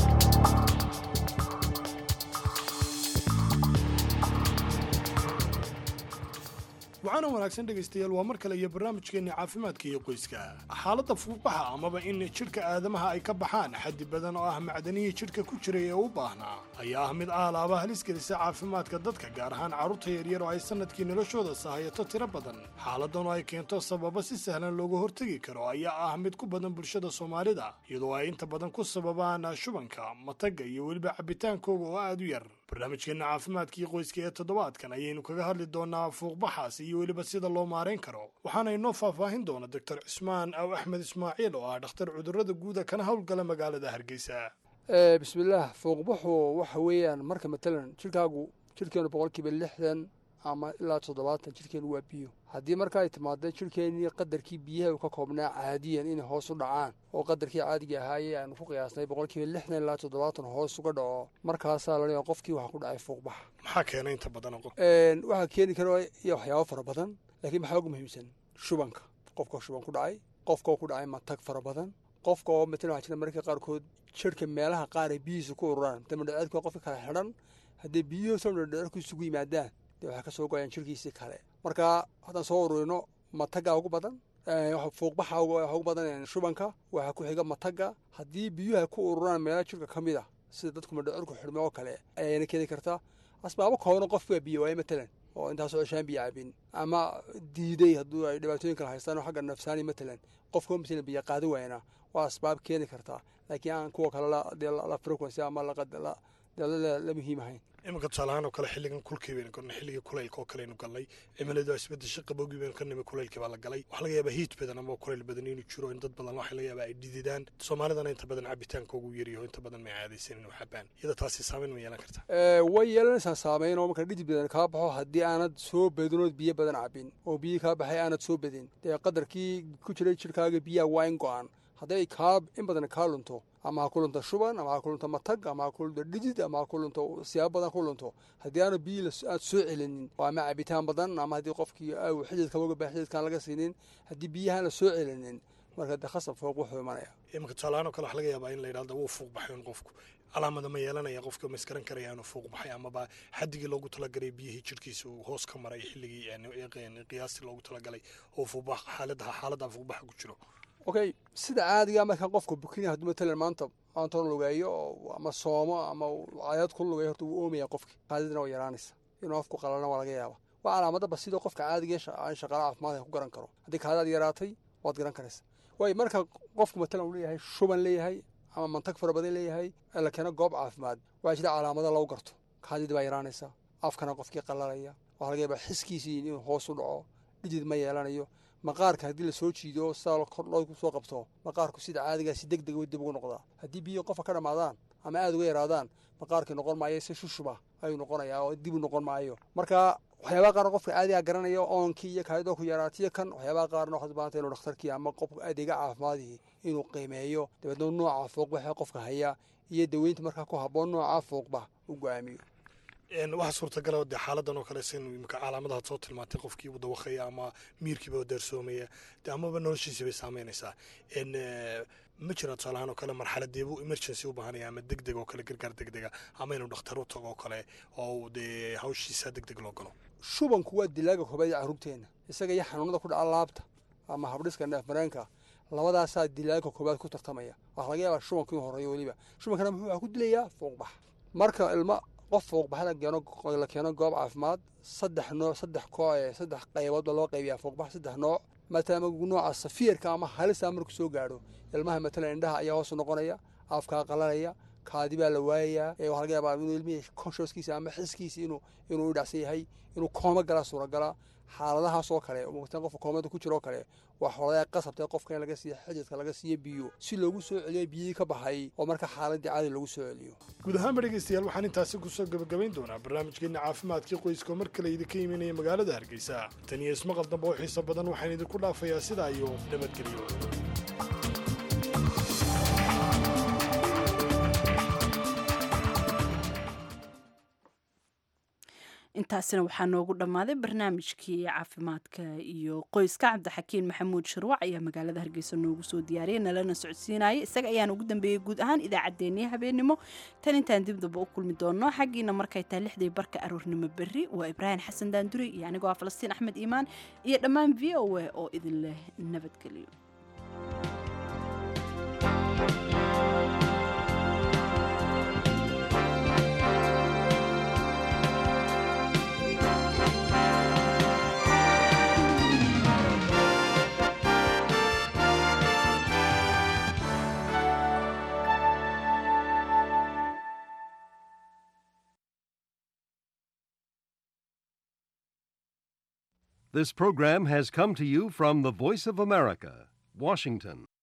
waxaana wanaagsan dhegaystayaal waa mar kale iyo barnaamijkeenni caafimaadka iyo qoyska xaaladda fuuqbaxa amaba in jidhka aadamaha ay ka baxaan xaddi badan oo ah macdanihii jidhka ku jiray ee u baahnaa ayaa ah mid aalaaba halis gelisa caafimaadka dadka gaar ahaan carruurta yaryar oo ay sannadkii noloshooda sahayato tiro badan xaaladan oo ay keento sababa si sahlan looga hortegi karo ayaa ah mid ku badan bulshada soomaalida iyadoo ay inta badan ku sababaan shubanka matagga iyo weliba cabbitaankooga oo aad u yar barnaamijkeenna caafimaadkii qoyska ee toddobaadkan ayaynu kaga hadli doonaa fuuqbaxaas iyo weliba sida loo maarayn karo waxaana inoo faahfaahin doona doctor cismaan aw axmed ismaaciil oo ah dhakhtar cudurrada guuda kana howlgala magaalada hargeysa bismillaah fuuqbaxu waxa weeyaan marka matalan jidhkaagu jirkeenu boqolkiiba lixdan ama ilaa toddobaatan jirkeenu waa biyo haddii marka ay timaado jirkeennii qadarkii biyaha uu ka koobnaa caadiyan inay hoos u dhacaan oo qadarkii caadiga ahaayee aanu ku qiyaasnay boqolkiiba lixdan ilaa toddobaatan hoos uga dhaco markaasaa la leeyahay qofkii waxaa ku dhacay fuuqbax maxaa keena inta badan qof waxaa keeni kara iyo waxyaabo fara badan laakiin maxaa ugu muhiimsan shubanka qofka shuban ku dhacay qofka oo ku dhacay matag fara badan qofka oo matalan waxaa jira mararka qaarkood jirhka meelaha qaar ay biyihiisa ku ururaan damadhaceedku waa qofka kala xidhan haddii biyuhu soo dhadhaceedku isugu yimaadaan dee waxay ka soo goyaan jirkiisii kale marka haddaan soo ururino matagga ugu badan fuuqbaxa ugu badan shubanka waxaa ku xiga matagga haddii biyuhu ay ku ururaan meelaha jirka ka mid ah sida dadku madhacerku xidhme oo kale ayayna keeni kartaa asbaabo kooban qofku waa biyo waaye matalan oo intaasoo ceshaan biyo cabin ama diiday hadduu ay dhibaatooyin kala haystaan oo xagga nafsaani matalan qofka matalan biyo qaadi waayna waa asbaab keeni kartaa laakiin aan kuwa kale la frequency ama la muhiim ahayn iminka tusaalahaan oo kale xilligan kulkii baynu galnay xilligii kulaylka oo kale aynu galnay cimiladu isbedesha qabowgii baynu ka nimi kulaylkii baa la galay waxaa laga yaabaa hiit badan ama kulayl badan inuu jiro in dad badan waxaa laga yaabaa ay dhididaan soomaalidana inta badan cabitaanka ugu yaryaho inta badan may caadaysan inuu xabaan iyada taasi saameyn ma yeelan kartaa way yeelanaysaa saameyn oo marka dhidid badan kaa baxo haddii aanad soo badinood biyo badan cabin oo biyo kaa baxay aanad soo badin dee qadarkii ku jiray jirkaaga biyaha waa in go-an hadday kaa in badan kaa lunto ama ha ku lunto shuban ama ha ku lunto matag ama ha ku lunto dhidid ama ha ku lunto siyaabo badan ku lunto haddii aana biyo aad soo celinin ama cabitaan badan ama haddii qofkii aw xididka uga baa xididkaan laga siinin haddii biyahaan la soo celinin marka de khasab fooq wuxuu imanaya iminka tusaalahaan oo kale waxa laga yaabaa in la yidhahdo wuu fuuq baxay un qofku calaamada ma yeelanaya qofka ma iskaran karaya inuu fuuq baxay amaba xadigii loogu talagalay biyihii jirkiisa uu hoos ka maray xilligii qiyaastii loogu talagalay oo fuuqbax xaalada xaalada fuuqbaxa ku jiro okay sida caadiga markaa qofka bukina hadduu matalan maanta maanta lugeeyo ama soomo ama cayaad ku lugeeyo horta wuu oomaya qofki qaadidina waa yaraanaysa inuu afku qalalna waa laga yaaba waa calaamadaba sidoo qofka caadiga aan shaqaale caafimaad ku garan karo haddii kaadaad yaraatay waad garan karaysa waayo marka qofku matalan uu leeyahay shuban leeyahay ama mantag fara badan leeyahay ee la keeno goob caafimaad waxaa jira calaamada lagu garto kaadidii baa yaraanaysa afkana qofkii qalalaya waxaa laga yaabaa xiskiisii inuu hoos u dhaco dhidid ma yeelanayo maqaarka haddii lasoo jiido sidaa kor loo soo qabto maqaarku sida caadigaa si deg deg dib ugu noqdaa haddii biyo qofka ka dhammaadaan ama aada uga yaraadaan maqaarkii noqon maayo si shushuba ayuu noqonayaa oo dib u noqon maayo marka waxyaabaha qaarna qofka caadigaa garanaya oonkii iyo kaadidoo ku yaraatiyo kan waxyaabaha qaarna waxaad baahantay inuu dhakhtarkii ama qofka adeega caafimaadii inuu qiimeeyo dabeedna nooca fooqbaxa qofka haya iyo daweynta markaa ku habboon nooca fooqbax u go-aamiyo waxaa suurtagala dee xaaladan oo kale sin imika calaamadahaad soo tilmaantay qofkii uu dawaqaya ama miirkiiba daarsoomaya de amaba noloshiisii bay saameynaysaa ma jira tusaalahaan oo kale marxaladeebuu emergency u baahanaya ama deg deg oo kale gargaar deg dega ama inuu dhakhtar u tago oo kale oo dee hawshiisa deg deg loo galo shubanku waa dilaaga koobaad ee carruurteenna isaga iyo xanuunada ku dhaca laabta ama habdhiska neefmareenka labadaasaa dilaaga koobaad ku tartamaya waxaa laga yaabaa shubanku inuu horeeyo weliba shubankana muxuu ku dilayaa fuuqbax marka ilma qof fuuqbaxda keeno la keeno goob caafimaad saddex nooc saddex koo saddex qaybood baa loo qaybiyaa fuuqbax saddex nooc maadaama nooca safiirka ama halisa markuu soo gaadho ilmaha matalan indhaha ayaa hoos noqonaya afkaa qalalaya kaadi baa la waayayaa waxaa laga yaabaa inuu ilmihii conscioskiisa ama xiskiisa inuu inuu dhacsan yahay inuu kooma galaa suuragalaa xaaladahaas oo kale mugtaan qofka koomada ku jira oo kale waa xooladaa qasabtay qofka in laga siiyo xididka laga siiyo biyo si loogu soo celiyo biyihii ka baxay oo marka xaaladii caadi loogu soo celiyo guud ahaanba dhegaystayaal waxaan intaasi kusoo gabagabayn doonaa barnaamijkeenna caafimaadkii qoyska oo mar kale idinka imanaya magaalada hargeysa tan iyo ismaqal dambe oo xiiso badan waxaan idinku dhaafayaa sidaa iyo nabadgelyo intaasina waxaa noogu dhammaaday barnaamijkii caafimaadka iyo qoyska cabdixakiin maxamuud sharwac ayaa magaalada hargeysa noogu soo diyaariyay nalana socodsiinaya isaga ayaan ugu dambeeyey guud ahaan idaacaddeenii habeenimo tan intaan dib damba u kulmi doono xaggiina markay tahay lixdii barka aroornimo berri waa ibraahim xasan daanduri iyo anigoo ah falastiin axmed iimaan iyo dhammaan v o a oo idin leh nabadgelyo This program has come to you from the Voice of America, Washington.